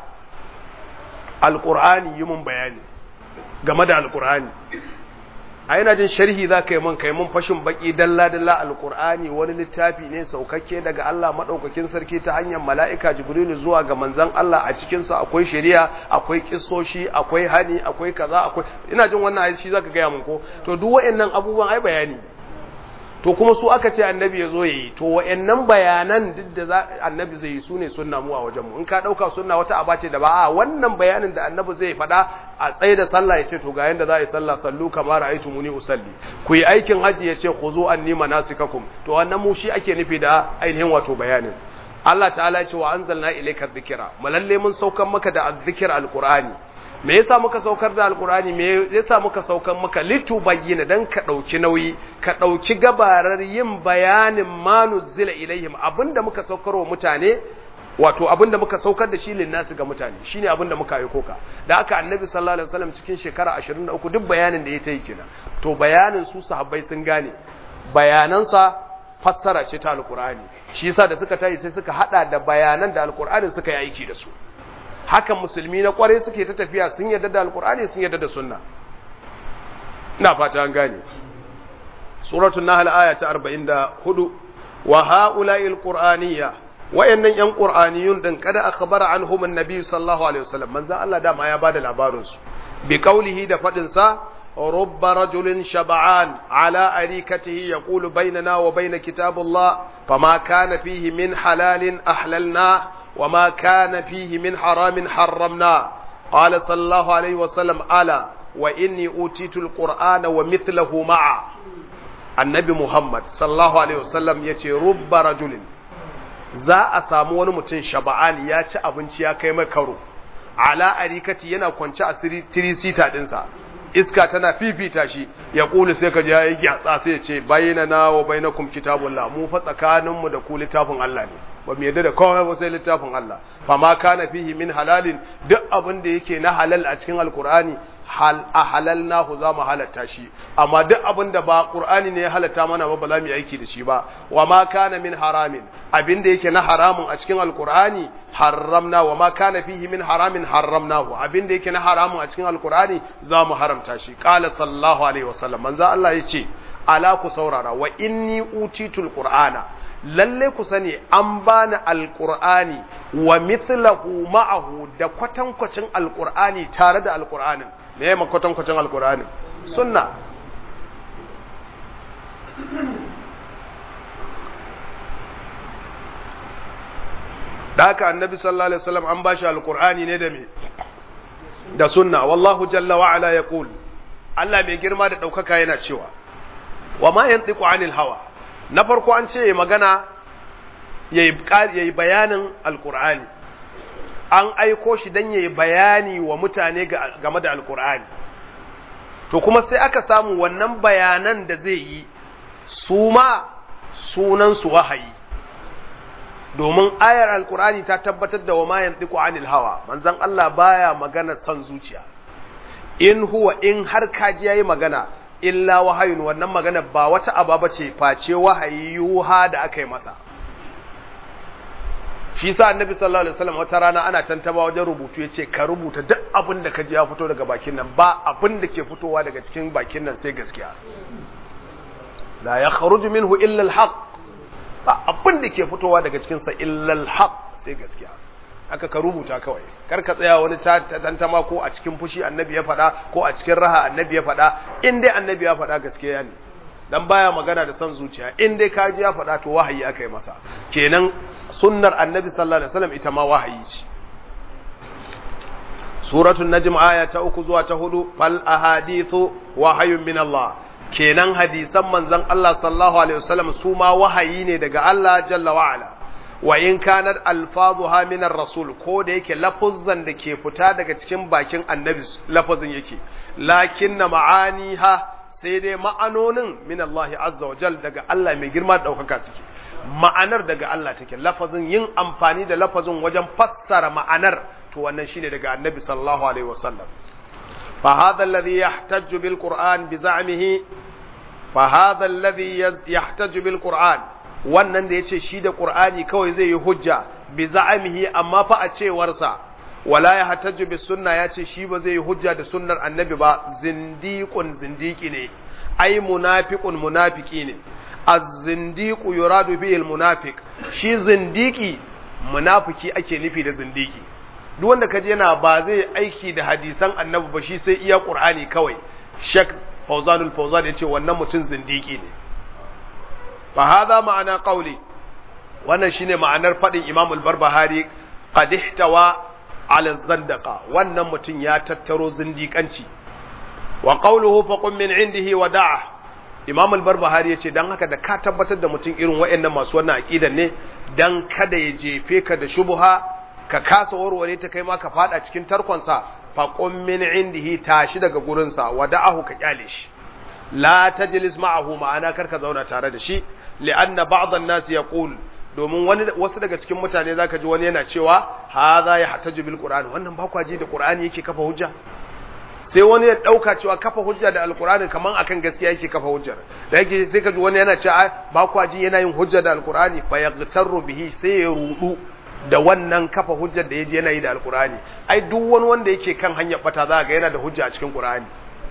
alqur'ani yi mun bayani game da alqur'ani a yana jin sharhi za ka yi mun kai mun fashin baki dalla-dalla alkur'ani wani littafi ne saukakke daga Allah maɗaukakin sarki ta hanyar mala'ika jibrilu zuwa ga manzan Allah a cikinsa akwai shari'a akwai kisoshi akwai hani akwai kaza akwai ina jin wannan ayi shi za ka gaya mun ko to duk wa'annan abubuwan ai bayani to kuma su aka ce annabi ya zo ya yi to wa'annan bayanan duk da za annabi zai yi su ne sunna mu a wajenmu in ka ɗauka sunna wata aba ce da ba a wannan bayanin da annabi zai faɗa a tsaye da sallah ya ce to ga yanda za a yi sallah sallu kamar ra'aytu muni usalli ku yi aikin haji ya ce khuzu anni manasikakum to wannan mu shi ake nufi da ainihin wato bayanin Allah ta'ala ya ce wa anzalna ilayka dhikra malalle mun saukan maka da azzikir alqur'ani me yasa muka saukar da alkurani me yasa muka saukar maka litu bayyana dan ka dauki nauyi ka dauki gabarar yin bayanin manuzila ilaihim abinda muka saukar wa mutane wato abinda muka saukar da shi linnasu ga mutane shine abinda muka yi koka da aka annabi sallallahu alaihi wasallam cikin shekara 23 duk bayanin da ya yi kenan to bayanin su sahabbai sun gane bayanansa fassara ce ta alkurani shi yasa da suka tayi sai suka hada da bayanan da alkurani suka yi aiki da su hakan musulmi na kwarai suke ta tafiya sun yarda da alkur'ani sun yarda da sunna ina fata an gane suratul nahl aya ta 44 wa haula'i alqur'aniyya wayannan yan qur'aniyun din kada akhbara anhum annabi sallallahu alaihi wasallam manzo Allah da ma ya bada labarin su bi qawlihi da fadin sa رب رجل شبعان على أريكته يقول بيننا وبين كتاب الله فما كان فيه من حلال أحللناه وما كان فيه من حرام حرمنا قال صلى الله عليه وسلم ألا وإني أوتيت القرآن ومثله معه النبي محمد صلى الله عليه وسلم يتي رب رجل za a samu wani mutum shaba'an ya ci abinci ya kai mai karo ala arikati yana kwance a tirisita dinsa iska tana fifita shi ya kulu sai ka ji yayi gyatsa sai ya ce bayyana wa bainakum kitabullah mu fa tsakaninmu da ku littafin Allah ne ba mu yarda da komai ba sai littafin Allah fa ma kana fihi min halalin duk abin da yake na halal a cikin alqur'ani hal ahalalnahu za mu halatta shi amma duk abin da ba qur'ani ne ya halatta mana ba ba za mu yi aiki da shi ba wa ma kana min haramin abin da yake na haramun a cikin alqur'ani haramna wa ma kana fihi min haramin haramnahu abin da yake na haramun a cikin alqur'ani za mu haramta shi qala sallallahu alaihi wasallam manzo Allah yace ala ku saurara wa inni utitul qur'ana lalle ku sani an bani alqur'ani wa mithlahu ma'ahu da kwatankwacin alqur'ani tare da alqur'anin me ya kwatankwacin alqur'anin sunna da haka annabi sallallahu alaihi wasallam an bashi alqur'ani ne da me da sunna wallahu jalla wa ala yaqul Allah mai girma da daukaka yana cewa wa ma yantiqu anil hawa na farko an ce magana yayi bayanin alqur'ani an aiko shi dan yayi bayani wa mutane game da alqur'ani to kuma sai aka samu wannan bayanan da zai yi su ma sunan su wahayi domin ayar alqur'ani ta tabbatar da wa ma yantiqu anil hawa manzon Allah baya magana son zuciya in huwa in har kaji yayi magana illa wahayun wannan magana ba wata aba ce face wahayi yuha da aka yi masa shi sa annabi sallallahu alaihi wasallam wata rana ana tantaba wajen rubutu yace ka rubuta duk abin da ka ji ya fito daga bakin nan ba abin da ke fitowa daga cikin bakin nan sai gaskiya la yakhruju minhu illa alhaq ba abin da ke fitowa daga cikin sa illa alhaq sai gaskiya aka ka rubuta kawai kar ka tsaya wani tantama ko a cikin fushi annabi ya faɗa ko a cikin raha annabi ya faɗa in dai annabi ya faɗa gaskiya ne dan baya magana da son zuciya in dai kaji ya faɗa to wahayi aka yi masa kenan sunnar annabi sallallahu alaihi wasallam ita ma wahayi ce suratul najm aya ta uku zuwa ta hudu fal ahadithu wahayun min Allah kenan hadisan manzon Allah sallallahu alaihi wasallam su ma wahayi ne daga Allah jalla wa ala wa in kanat alfazuha min rasul ko da yake lafuzzan da ke fita daga cikin bakin annabi lafazin yake lakinna ma'aniha sai dai ma'anonin min Allah azza wa jal daga Allah mai girma da daukaka suke ma'anar daga Allah take lafazin yin amfani da lafazin wajen fassara ma'anar to wannan shine daga annabi sallallahu alaihi wasallam fa hadha alladhi yahtaju bil qur'an bi za'mihi fa hadha alladhi yahtaju bil qur'an wannan da yace shi da qur'ani kawai zai yi hujja bi za'mihi amma fa a cewarsa wala yahtaju bis sunna yace shi ba zai yi hujja da sunnar annabi ba zindiqun zindiki ne ai munafiqun munafiki ne az-zindiqu yuradu bihi al-munafiq shi zindiki munafiki ake nufi da zindiki duk wanda kaje yana ba zai aiki da hadisan annabi ba shi sai iya qur'ani kawai shek fawzanul fawzan yace wannan mutum zindiki ne fa hadha ma'ana qawli wannan shine ma'anar fadin imam al-barbahari qad ihtawa ala zandaqa wannan mutum ya tattaro zindikanci wa qawluhu faqum min indihi wa da'a imam al-barbahari yace dan haka da ka tabbatar da mutum irin wayannan masu wannan aqidan ne dan kada ya jefe ka da shubha ka kasa warware ta kai ma ka fada cikin tarkonsa faqum min indihi tashi daga gurinsa wa da'ahu ka kyale shi la tajlis ma'ahu ma'ana karka zauna tare da shi li'anna ba'd an-nas yaqul domin wani wasu daga cikin mutane zaka ji wani yana cewa hadha yahtaju bil qur'an wannan ba kwaji da qur'ani yake kafa hujja sai wani ya dauka cewa kafa hujja da alqur'ani kaman akan gaskiya yake kafa hujjar da yake sai ka ji wani yana cewa ba kwaji yana yin hujja da alqur'ani fa yaghtaru bihi sai ya rudu da wannan kafa hujjar da yaji yana yi da alqur'ani ai duk wani wanda yake kan hanyar bata za ga yana da hujja a cikin qur'ani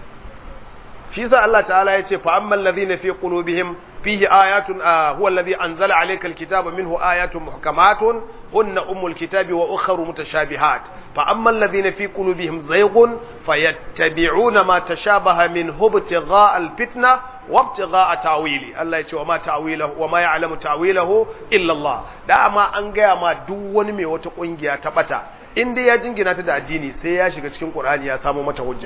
shi sa Allah ta'ala ya ce fa ammal ladhina fi qulubihim fihi ayatun huwa alladhi anzala alayka alkitaba minhu ayatun muhkamatun hunna ummul kitabi wa ukharu mutashabihat fa ammal ladhina fi qulubihim zayghun fayattabi'una ma tashabaha minhu ibtigha'a alfitna wa ibtigha'a ta'wili Allah ya ce wa ma ta'wilahu wa ma ya'lamu ta'wilahu illa Allah da ma an gaya ma duk wani mai wata kungiya ta bata in dai ya jingina ta da addini sai ya shiga cikin Qur'ani ya samu mata hujja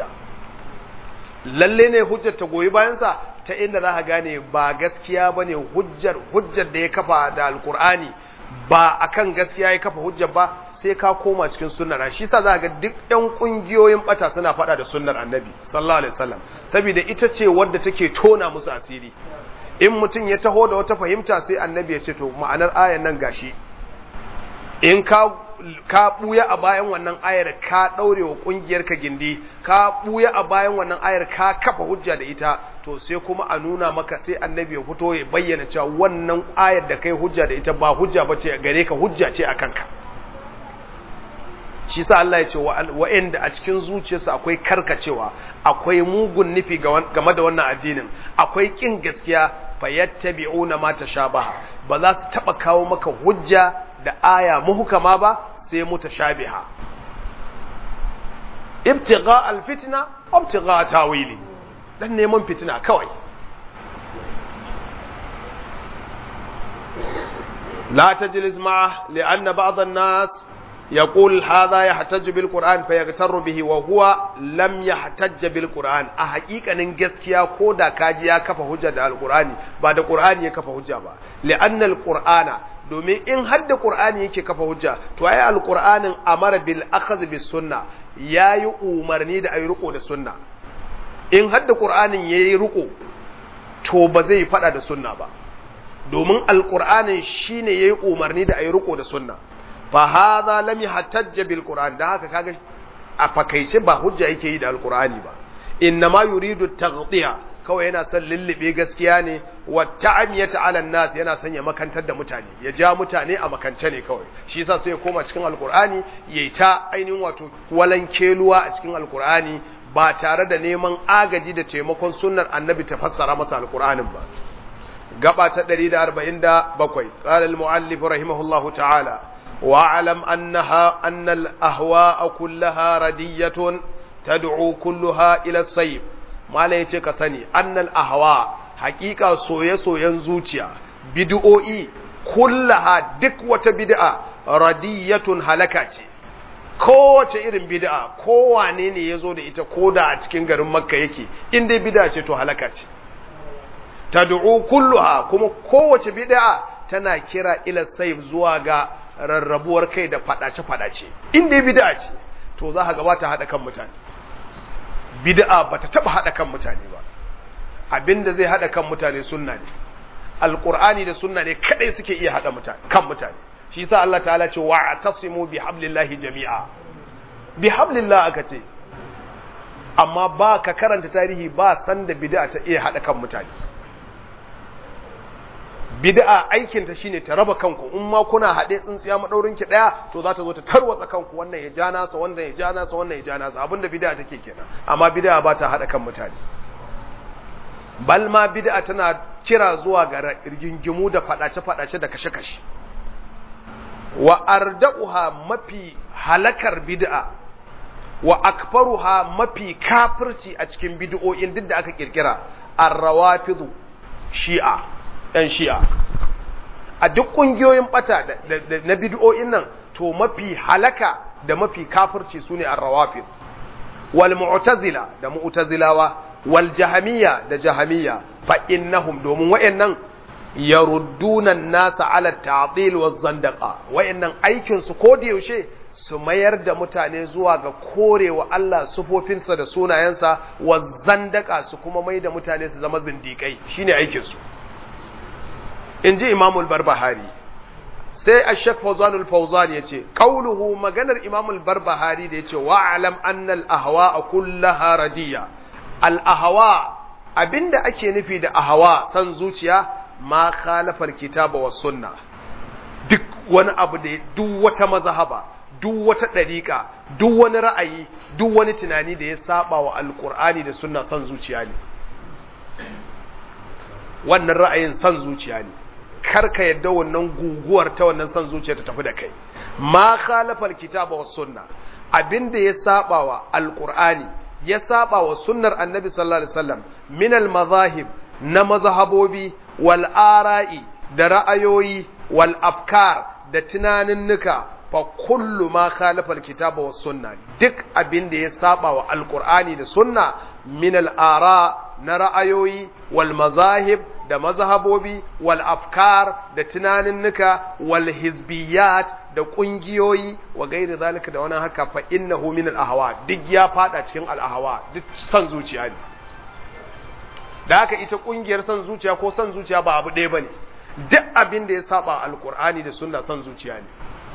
lalle ne hujjar ta goyi bayansa ta inda za ka gane ba gaskiya ba ne hujjar hujjar da ya kafa da alkur'ani ba akan gaskiya ya kafa hujjar ba sai ka koma cikin sunnar shi sa za ga duk yan kungiyoyin bata suna faɗa da sunnar annabi sallallahu alaihi wasallam saboda ita ce wadda take tona musu asiri in mutum ya taho da wata fahimta sai annabi ya ce to ma'anar ayan nan gashi in ka ka buya a bayan wannan ayar ka daure wa kungiyar ka gindi ka buya a bayan wannan ayar ka kafa hujja da ita to sai kuma a nuna maka sai annabi ya fito ya bayyana cewa wannan ayar da kai hujja da ita ba hujja bace gare ka hujja ce akan ka shi sa Allah ya ce wa'anda a cikin zuciyarsa akwai karkacewa akwai mugun nufi game da wannan addinin akwai kin gaskiya fayattabi'una ma tashabaha ba za su taba kawo maka hujja da aya muhkama ba sai mutashabiha ibtigha alfitna ibtigha tawili dan neman fitina kawai la tajlis ma'a li'anna ba'd an-nas يقول هذا يحتج بالقرآن فيغتر به وهو لم يحتج بالقرآن a haƙiƙanin gaskiya ko da kaji ya kafa hujja da alqur'ani ba da qur'ani ya kafa hujja ba li'anna alqur'ana domin in hadda qur'ani yake kafa hujja to ai alqur'anin amara bil akhadh bis sunna yayi umarni da ayi riko da sunna in hadda qur'anin yayi riko to ba zai fada da sunna ba domin alqur'anin shine yayi umarni da ayi riko da sunna fa hadha lam yahtajja bil qur'an da haka kaga a fakaice ba hujja yake yi da alqur'ani ba inna ma yuridu taghtiya kawai yana son lullube gaskiya ne wa ta'amiyata ala nas yana son ya makantar da mutane ya ja mutane a makance ne kawai shi yasa sai ya koma cikin alqur'ani yayi ta ainihin wato walan keluwa a cikin alqur'ani ba tare da neman agaji da taimakon sunnar annabi ta fassara masa alqur'anin ba gaba ta 147 qala al-muallif rahimahullahu ta'ala واعلم أنها أن الأهواء كلها ردية تدعو كلها إلى الصيب ما لا يتك سني أن الأهواء حقيقة سوية سوية زوتيا بدؤوئي كلها دكوة بدعة ردية هلكة kowace irin bid'a kowane ne ya zo da ita ko da a cikin garin makka yake in dai bid'a ce to halaka ce tad'u kulluha kuma kowace bid'a tana kira ila sayf zuwa ga rarrabuwar kai da fadace fadace in dai bid'a ce to za ka ga bata hada kan mutane bid'a bata taba hada kan mutane ba abinda zai hada kan mutane sunna ne alqur'ani da sunna ne kadai suke iya hada mutane kan mutane shi yasa Allah ta'ala ce wa'tasimu bihablillahi jami'a bihablillah aka ce amma ba ka karanta tarihi ba san da bid'a ta iya hada kan mutane bid'a aikin ta shine ta raba kanku in ma kuna hade tsintsiya madaurin ki daya to za ta zo ta tarwatsa kanku wannan ya ja nasa wannan ya ja nasa wannan ya ja nasa abinda bid'a take kenan amma bid'a ba ta hada kan mutane bal ma bid'a tana kira zuwa ga rigingimu da fadace fadace da kashe kashe wa arda'uha mafi halakar bid'a wa akbaruha mafi kafirci a cikin bid'o'in duk da aka kirkira ar-rawafidu shi'a ɗan shi'a a duk ƙungiyoyin ɓata na bid'o'in nan to mafi halaka da mafi kafirci sune ar-rawafid wal mu'tazila da mu'tazilawa wal jahamiyya da jahamiyya fa innahum domin wayannan yarudduna an-nasa ala ta'dil waz zandaqa wayannan aikin su ko da yaushe su mayar da mutane zuwa ga korewa Allah sufofinsa da sunayensa wa zandaka su kuma mai da mutane su zama zindikai shine aikin su in ji imamul barbahari sai a shek fauzanul fauzan ya ce ƙauluhu maganar imamul barbahari da ya ce wa'alam annal ahawa a kullaha radiya al'ahawa abinda ake nufi da ahawa san zuciya ma khalafar kitaba wa sunna duk wani abu da duk wata mazahaba duk wata ɗariƙa duk wani ra'ayi duk wani tunani da ya saba wa alƙur'ani da sunna san zuciya ne wannan ra'ayin san zuciya ne karka yadda wannan guguwar ta wannan son zuciya ta tafi da kai ma khalafal kitaba was sunna abinda ya saba wa alqur'ani ya saba wa sunnar annabi sallallahu alaihi wasallam min al mazahib na mazhabobi wal ara'i da ra'ayoyi wal afkar da tunaninnika fa kullu ma khalafal kitaba was sunna duk abinda ya saba wa alqur'ani da sunna min al ara na ra'ayoyi wal mazahib da mazhabobi wal afkar da tunaninnika wal hizbiyat da kungiyoyi wa gairi zalika da wani haka fa innahu min al ahwa duk ya fada cikin al ahwa duk san zuciya ne da haka ita kungiyar san zuciya ko san zuciya ba abu ɗaya bane duk abin da ya saba alqur'ani da sunna san zuciya ne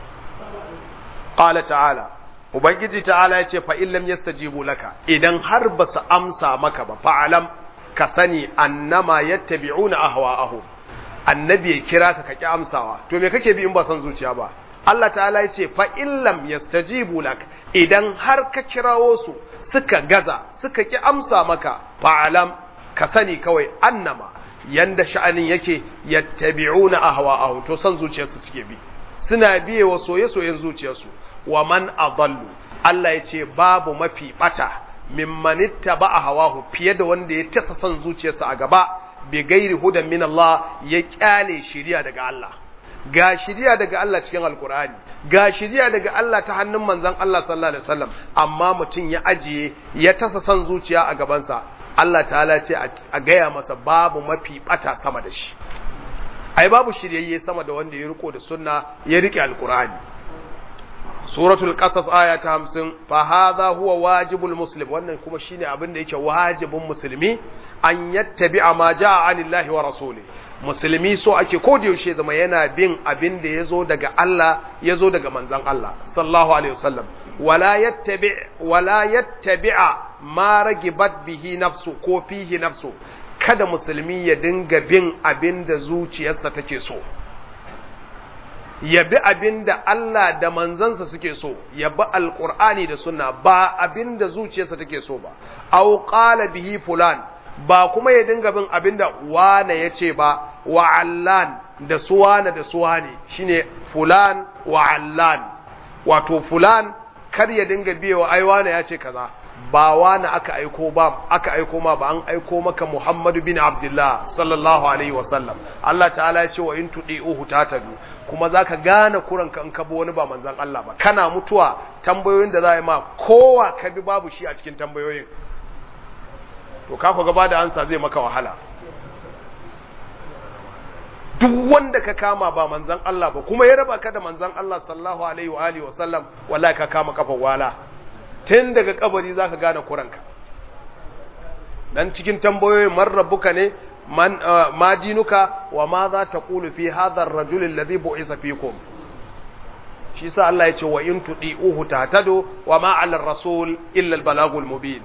qala ta'ala ubangiji ta'ala ya ce fa illam yastajibu laka idan har basu amsa maka ba fa'alam ka sani annama yattabi'una ahwa'ahum annabi ya kira ka kaki amsawa to me kake bi in ba san zuciya ba Allah ta'ala ya ce fa illam yastajibu lak idan har ka kirawo su suka gaza suka ki amsa maka fa'alam ka sani kawai annama yanda sha'anin yake yattabi'una ahwa'ahum to san zuciyarsu suke bi suna biye wa soye-soyen zuciyarsu wa man adallu Allah ya ce babu mafi bata mimman ittaba'a hawahu fiye da wanda ya tasa son zuciyarsa a gaba bi gairi hudan min Allah ya kyale shiriya daga Allah ga shiriya daga Allah cikin alkur'ani ga shiriya daga Allah ta hannun manzon Allah sallallahu alaihi wasallam amma mutum ya ajiye ya tasa son zuciya a gabansa Allah ta'ala ce a gaya masa babu mafi bata sama da shi ai babu shiryayye sama da wanda ya riko da sunna ya rike alkur'ani suratul qasas aya ta 50 fa hadha huwa wajibul muslim wannan kuma shine abin da yake wajibin musulmi an yattabi'a ma jaa anillahi wa rasuli musulmi so ake ko da yaushe zama yana bin abin da yazo daga Allah yazo daga manzon Allah sallallahu alaihi wasallam wala yattabi wala yattabi'a ma ragibat bihi nafsu ko fihi nafsu kada musulmi ya dinga bin abin da zuciyarsa take so ya bi abin da Allah da manzansa suke so ya bi alƙur'ani da sunna ba abin da zuciyarsa take so ba au qala bihi fulan ba kuma ya dinga bin abin da wane ya ce ba wa allan da suwana da suwane shine fulan wa allan wato fulan kar ya dinga biyewa ai wane ya ce kaza ba wani aka aiko ba aka aiko ma ba an aiko maka Muhammadu bin Abdullah sallallahu alaihi wasallam Allah ta'ala ya ce wa in tudi'uhu tatadu kuma zaka gane kuranka in ka bi wani ba manzon Allah ba kana mutuwa tambayoyin da za yi ma kowa ka bi babu shi a cikin tambayoyin to ka ku gaba da ansa zai maka wahala duk wanda ka kama ba manzan Allah ba kuma ya raba ka da manzan Allah sallallahu alaihi wa alihi wasallam wallahi ka kama kafa wala tun daga kabari zaka gane kuranka dan cikin tambayoyin man rabbuka ne man ma dinuka wa ma za ta qulu fi hadha ar-rajul alladhi bu'isa fikum shi sa Allah ya ce wa in tudi'uhu tahtadu wa ma 'ala ar-rasul illa al-balagul mubin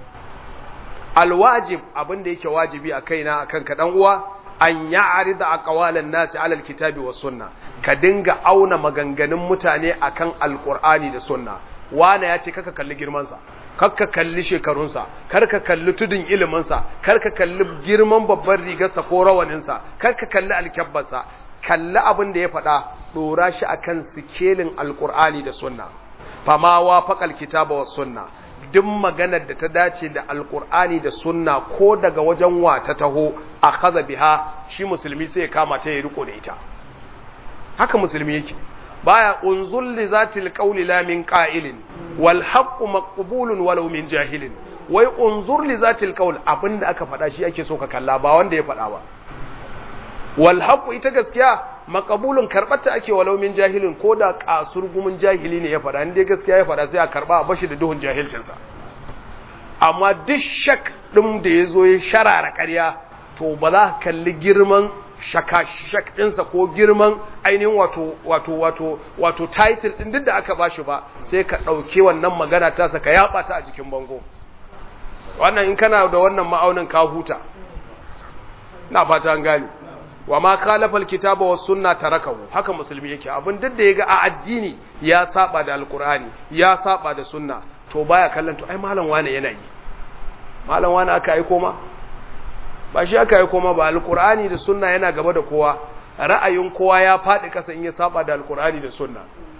alwajib abinda yake wajibi a kaina akan ka dan uwa an ya'rida aqwalan nasi 'ala al-kitabi was sunna ka dinga auna maganganun mutane akan alqur'ani da sunna wana ya ce kaka kalli girman sa karka kalli shekarunsa karka kalli tudun iliminsa karka kalli girman babban rigarsa ko rawaninsa karka kalli alkyabbarsa kalli abin da ya faɗa ɗora shi akan sikelin alkur'ani da sunna fama wa faƙal kitaba wa sunna duk maganar da ta dace da alkur'ani da sunna ko daga wajen wa ta taho a kaza biha shi musulmi sai ya kama ta ya riko da ita haka musulmi yake baya unzul li zatil qawli la min qa'ilin wal haqqu maqbulun walau min jahilin wai unzur li zatil qawl abinda aka faɗa shi ake so ka kalla ba wanda ya faɗa ba wal haqqu ita gaskiya maqbulun karbata ake walau min jahilin ko da kasur gumin jahili ne ya faɗa inda gaskiya ya faɗa sai a karba a bashi da duhun jahilcin sa amma duk shak din da yazo ya sharara ƙarya to ba za ka kalli girman shak ɗinsa ko girman ainihin wato wato wato wato title ɗin duk da aka bashi ba sai ka ɗauke wannan magana tasa ka yaɓa ta a jikin bango wannan in kana da wannan ma'aunin ka huta na fata an gane wa ma khalafa alkitaba was sunna tarakahu haka musulmi yake abin duk da yaga a addini ya saba da alqur'ani ya saba da sunna to baya kallon to ai malam wane yana yi malam wane aka aiko ma ba shi aka yi koma ba alkur'ani da sunna yana gaba da kowa ra'ayin kowa ya faɗi ƙasa in ya saba da alkur'ani da sunna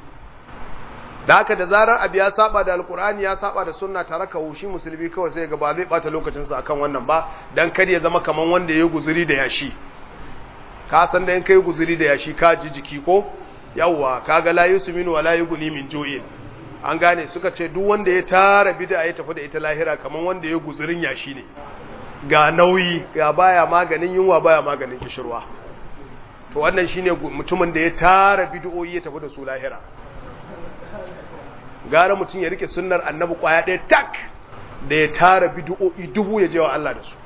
da haka da zarar abu ya saba da alkur'ani ya saba da sunna tare ka shi musulmi kawai sai ga ba zai bata lokacinsa akan wannan ba dan kar ya zama kaman wanda ya guzuri da yashi ka san da in kai guzuri da yashi ka ji jiki ko yawwa kaga la yusminu wa la yughni min ju'in an gane suka ce duk wanda ya tara bid'a ya tafi da ita lahira kaman wanda ya guzurin yashi ne ga nauyi ga baya maganin yunwa baya maganin kishirwa to wannan shine mutumin da ya tara bid'o'i ya tafi da su lahira gara mutum ya rike sunnar annabi kwaya ɗaya tak da ya tara bid'o'i dubu ya je wa Allah da su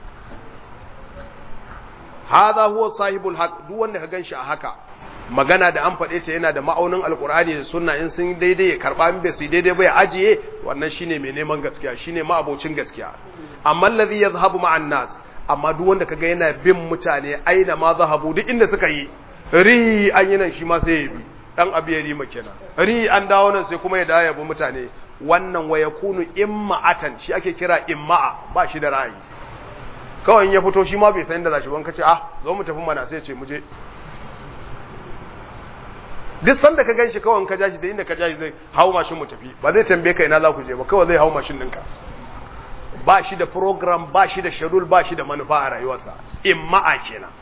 hadha huwa sahibul haq duk wanda ka ganshi a haka magana da an faɗe ta yana da ma'aunin alkur'ani da sunna in sun daidai ya karɓa in bai su daidai ba ya ajiye wannan shine mai neman gaskiya shine ma'abocin gaskiya amma allazi yazhabu ma'an nas amma duk wanda kaga yana bin mutane aina ma zahabu duk inda suka yi ri an yi nan shi ma sai ya bi dan abu ya rima kenan ri an dawo nan sai kuma ya dawo ya bi mutane wannan wa yakunu imma'atan shi ake kira imma'a ba shi da ra'ayi kawai in ya fito shi ma bai san inda zashi ban kace ah zo mu tafi mana sai ya ce mu je duk sanda ka ganshi kawai ka jashi da inda ka jashi zai hau mashin mu tafi ba zai tambaye ka ina za ku je ba kawai zai hau mashin ɗinka ba shi da program ba shi da schedule ba shi da manufa a rayuwarsa imma'a kenan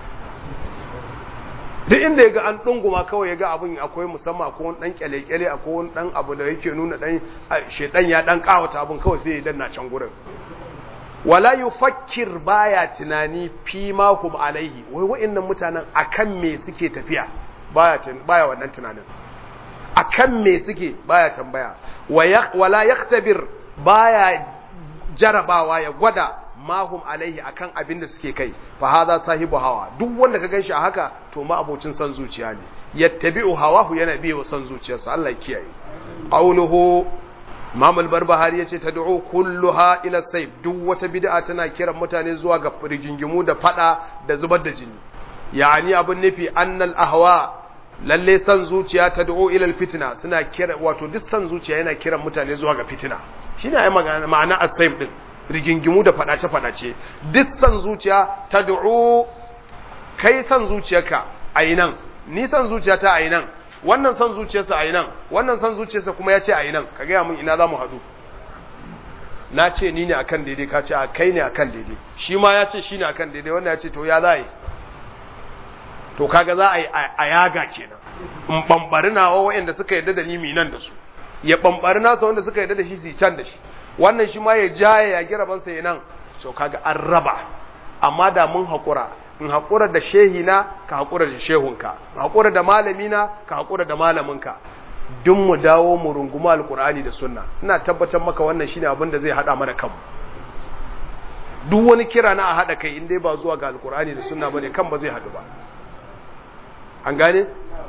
duk inda ya ga an ɗunguma kawai ya ga abin akwai musamman akwai wani ɗan kyale-kyale akwai wani ɗan abu da yake nuna ɗan shedan ya ɗan ƙawata abin kawai sai ya danna can gurin wala yufakkir baya tunani fi ma hum alaihi wai wa'annan mutanen akan me suke tafiya baya baya wannan tunanin akan me suke baya tambaya wala yaktabir baya jarabawa ya gwada mahum alaihi akan abin da suke kai fa hadha sahibu hawa duk wanda ka ganshi a haka to ma abocin san zuciya ne yattabi'u hawahu yana biye wa san zuciyarsa Allah ya kiyaye qawluhu Imam al-Barbahari yace tad'u kulluha ila sayf duk wata bid'a tana kiran mutane zuwa ga rigingimu da fada da zubar da jini yani abun nufi annal ahwa lalle san zuciya tad'u ila al-fitna suna kira wato duk san zuciya yana kiran mutane zuwa ga fitina shine ai ma'ana as-sayf din rigingimu da fadace fadace duk san zuciya tad'u kai san zuciyarka ayi nan ni san zuciyata ayi nan wannan san zuciyarsa ayi nan wannan san zuciyarsa kuma ya ce ayi nan ka gaya mun ina za mu haɗu na ce ni ne akan daidai ka ce a kai ne akan daidai shi ma ya ce shi ne akan daidai wannan ya ce to ya za yi to kaga za a yi a yaga kenan in bambari nawa wa'anda suka yarda da ni mi nan da su ya bambari nasa wanda suka yarda da shi su can da shi wannan shi ma ya jaye ya gira bansa ya nan to kaga an raba amma da mun haƙura in haƙura da shehina ka haƙura da shehunka in haƙura da malamina ka haƙura da malaminka duk mu dawo mu runguma alƙur'ani da sunna ina tabbatar maka wannan shine abin da zai haɗa mana kanmu duk wani kira na a haɗa kai in dai ba zuwa ga alƙur'ani da sunna bane kan ba zai haɗu ba an gane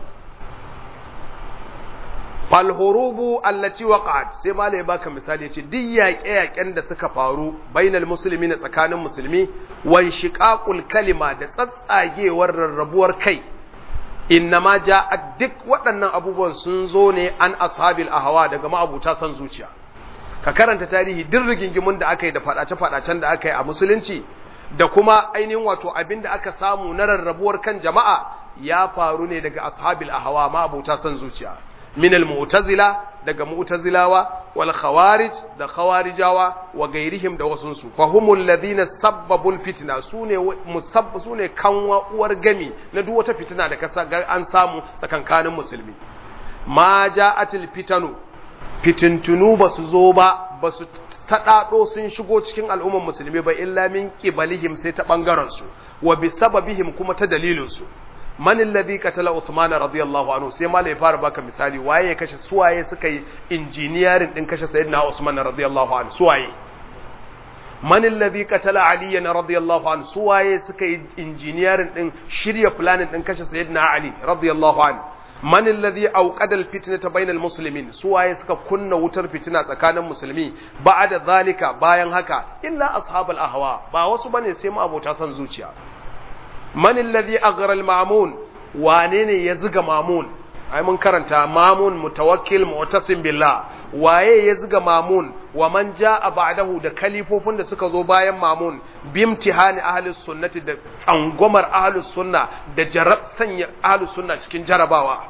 falhurubu allati waqa'at sai malai baka misali yace duk yaƙe-yaƙen da suka faru bainal muslimina tsakanin musulmi wan shiqaqul kalima da tsatsagewar rarrabuwar kai innama ja'a duk waɗannan abubuwan sun zo ne an ashabil ahwa daga ma'abuta san zuciya ka karanta tarihi duk rigingimun da aka yi da fadace-fadacen da aka yi a musulunci da kuma ainihin wato abin da aka samu na rarrabuwar kan jama'a ya faru ne daga ashabil ahwa ma'abuta san zuciya من المعتزلة daga mu'tazilawa wal khawarij da khawarijawa wa gairihim da wasunsu fa humul ladina sabbabul fitna sune musabb sune kanwa uwar gami na duk wata fitina da kasa an samu tsakankanin musulmi ma ja'atil fitanu fitintunu basu zo ba basu sadado sun shigo cikin al'umman musulmi ba illa min qibalihim sai ta bangaren su wa bi sababihim kuma ta dalilin su man alladhi qatala Uthman radiyallahu anhu sai malai fara baka misali waye ya kashe suwaye suka yi engineering din kashe sayyidina Usman radiyallahu anhu suwaye man alladhi qatala Ali radiyallahu anhu suwaye suka yi engineering din shirya planning din kashe sayyidina Ali radiyallahu anhu man alladhi awqada alfitnata bainal muslimin suwaye suka kunna wutar fitina tsakanin musulmi ba'da zalika bayan haka illa ashabul ahwa ba wasu bane sai mu abota san zuciya man alladhi aghra al-ma'mun wane ne ya ziga mamun ai mun karanta mamun mutawakkil mu'tasim billah waye ya ziga mamun wa man jaa ba'dahu da kalifofin da suka zo bayan mamun bimtihani ahlus sunnati da tsangwamar ahlus sunna da jarab sanya ahlus sunna cikin jarabawa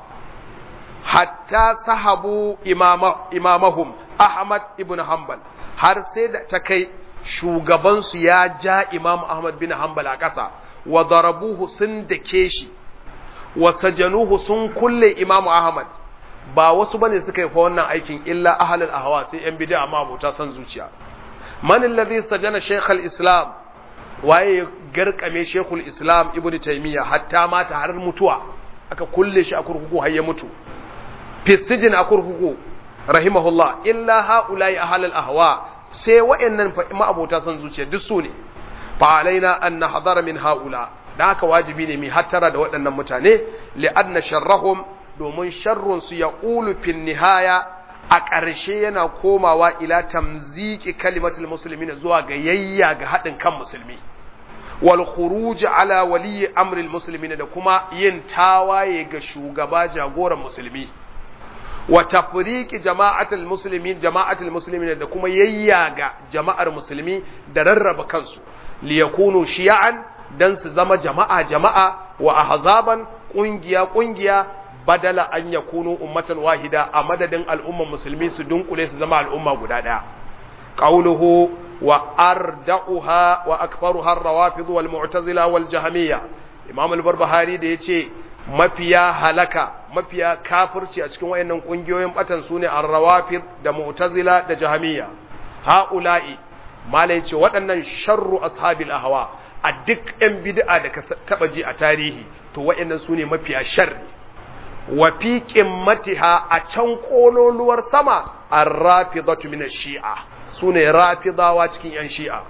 hatta sahabu imama imamahum ahmad ibn hanbal har sai da ta kai shugabansu ya ja imam ahmad bin hanbal a ƙasa wa darabuhu sun dake shi wa sajanuhu sun kulle Imam Ahmad ba wasu bane suka yi fa wannan aikin illa ahlul ahwa sai yan bid'a ma abota san zuciya man alladhi sajana shaykh al-islam waye garkame shaykh al-islam ibnu taymiya hatta mata har mutuwa aka kulle shi a kurkuku har ya mutu fi sijin a kurkuku rahimahullah illa haula'i ahlul ahwa sai wayannan fa ma abota san zuciya duk su ne فعلينا أن نحذر من هؤلاء ذاك واجبي ne mi hattara da waɗannan mutane li'anna sharrahum domin sharrun su yaqulu fi nihaya a ƙarshe yana komawa ila tamziki kalimatul muslimin zuwa ga yayya ga haɗin kan musulmi wal khuruj ala wali amri muslimin da kuma yin tawaye ga shugaba jagoran musulmi wa tafriqi jama'atul muslimin jama'atul muslimin da kuma yayya ga jama'ar musulmi da rarraba kansu liyakunu shi'an dan su zama jama'a jama'a wa ahzaban kungiya kungiya badala an yakunu ummatan wahida a madadin al'umman musulmi su dunkule su zama al'umma guda daya qawluhu wa arda'uha wa akbaruha ar-rawafid wal mu'tazila wal jahmiyya imam al-barbahari da yace mafiya halaka mafiya kafirci a cikin wayannan kungiyoyin batan sune ar-rawafid da mu'tazila da jahmiyya ha'ula'i malai ce waɗannan sharru ashabil ahwa a duk ɗan bid'a da ka taba ji a tarihi to waɗannan sune mafiya sharri wa fi qimmatiha a can kololuwar sama ar-rafidatu min ash-shi'a sune rafidawa cikin yan shi'a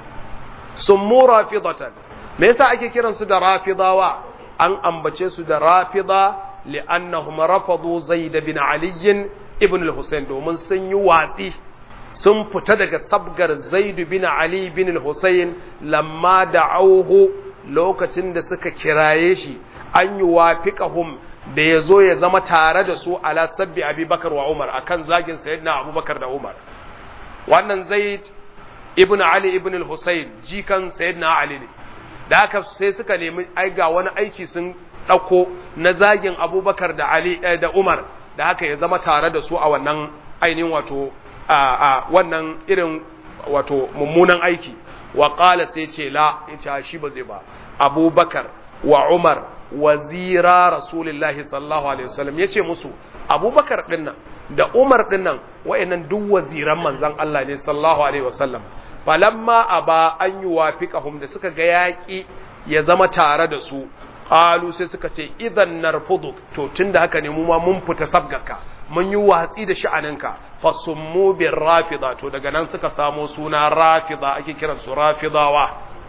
summu rafidatan me yasa ake kiran su da rafidawa an ambace su da rafida li'annahum rafadu zaid bin ali ibn al-husayn domin sun yi watsi sun fita daga sabgar zaidu bin Ali bin Hussein lamma da auhu lokacin da suka kiraye shi an yi wafiƙahum da ya zo ya zama tare da su ala sabbi abubakar wa umar akan zagin sayyidina abubakar da umar wannan zaid ibn Ali ibn Hussein jikan sayyidina Ali ne da haka sai suka nemi ai ga wani aiki sun ɗauko na zagin abubakar da Ali da umar da haka ya zama tare da su a wannan ainihin wato a wannan irin wato mummunan aiki wa qala sai ce la yace shi ba zai ba abubakar wa umar wazira rasulullahi sallallahu alaihi wasallam yace musu abubakar dinnan da umar dinnan wayannan duk waziran manzon Allah ne sallallahu alaihi wasallam falamma aba an yuwafiqahum da suka ga yaki ya zama tare da su qalu sai suka ce idan narfudu to tunda haka ne mu ma mun fita sabgarka mun yi watsi da sha'aninka fasummu bir rafida to daga nan suka samo suna rafida ake kiran su rafidawa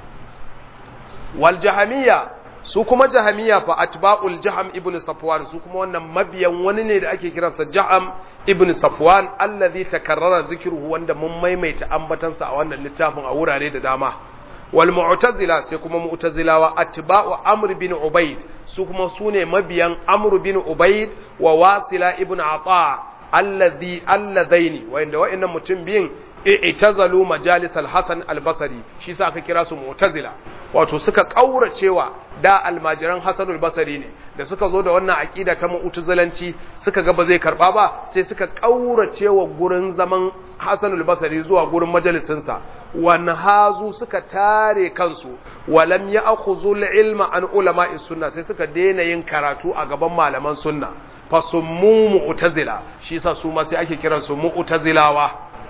wal jahamiyya su kuma jahamiyya fa atba'ul jaham ibn safwan su kuma wannan mabiyan wani ne da ake kiransa jaham ibn safwan allazi takarrara zikruhu wanda mun maimaita ambatansa a wannan littafin a wurare da dama wal mu'tazila sai kuma mu'tazilawa atba'u amr bin ubayd su kuma sune mabiyan amr bin ubayd wa wasila ibn ata allazi alladaini wanda wa'annan mutum biyin i'tazalu majalis al-hasan al-basri shi sa aka kira su mu'tazila wato suka kauracewa da almajiran hasan al-basri ne da suka zo da wannan aqida ta mu'tazilanci suka ga ba zai karba ba sai suka kauracewa gurin zaman hasan al-basri zuwa gurin majalisin sa wan hazu suka tare kansu walam ya'khudhu al-ilma an ulama'i sunna sai suka daina yin karatu a gaban malaman sunna fasummu mu'tazila shi sa su ma sai ake kiransu mu'tazilawa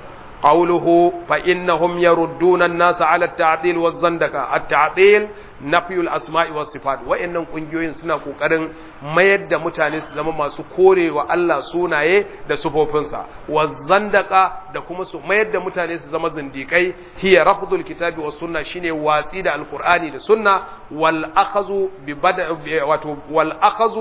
قوله فإنهم يردون الناس على التعطيل والزندقة التعطيل نفي الأسماء والصفات وإنهم كنجوين سنة قرن ما يد متاني سلام ما سكوري وألا سوناي دا سفوفنسا والزندقة دا كمسو ما يد متاني سلام زنديكي هي رفض الكتاب والسنة شيني واتيد القرآن دا سنة والأخذ ببدع والأخذ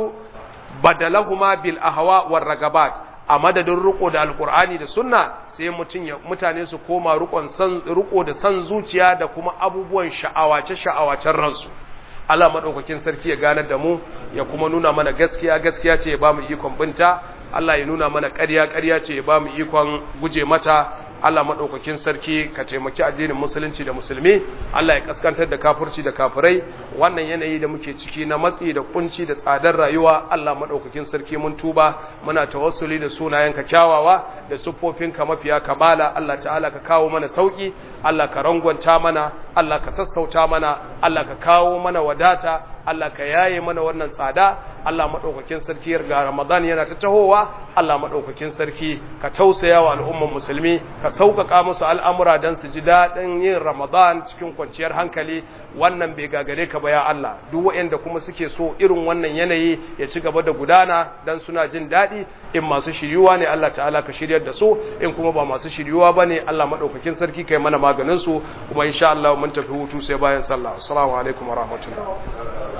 بدلهما بالأهواء والرغبات a madadin riko da alkur'ani da sunna sai mutum ya mutane su koma rikon san riko da san zuciya da kuma abubuwan sha'awace sha'awacen ransu Allah madaukakin sarki ya ganar da mu ya kuma nuna mana gaskiya gaskiya ce ya bamu ikon binta Allah ya nuna mana ƙarya ƙarya ce ya bamu ikon guje mata Allah maɗaukakin sarki ka taimaki addinin musulunci da musulmi Allah ya kaskantar da kafirci da kafirai wannan yanayi da muke ciki na matsi da kunci da tsadar rayuwa Allah maɗaukakin sarki mun tuba muna tawassuli da sunayenka kyawawa da siffofinka mafiya kamala Allah ta'ala ka kawo mana sauki Allah ka rangwanta mana Allah ka sassauta mana Allah ka kawo mana wadata Allah ka yaye mana wannan tsada Allah maɗaukakin sarki ga Ramadan yana ta tahowa Allah maɗaukakin sarki ka tausaya wa al'umman musulmi ka sauƙaƙa musu al'amura don su ji daɗin yin Ramadan cikin kwanciyar hankali wannan bai gagare ka ba ya Allah duk waɗanda kuma suke so irin wannan yanayi ya ci gaba da gudana don suna jin daɗi in masu shiryuwa ne Allah ta'ala ka shiryar da su in kuma ba masu shiryuwa ba ne Allah maɗaukakin sarki kai mana maganin su kuma insha Allah mun tafi hutu sai bayan sallah assalamu alaikum wa rahmatullah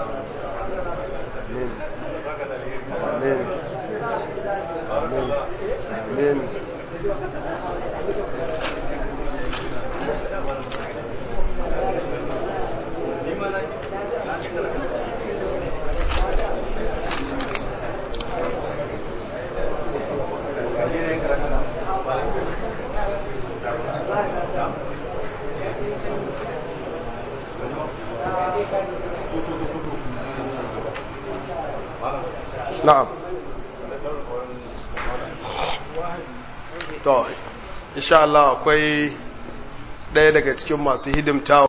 Amin. Amin. Amin. Na'am. To, insha Allah akwai ɗaya daga cikin masu hidimta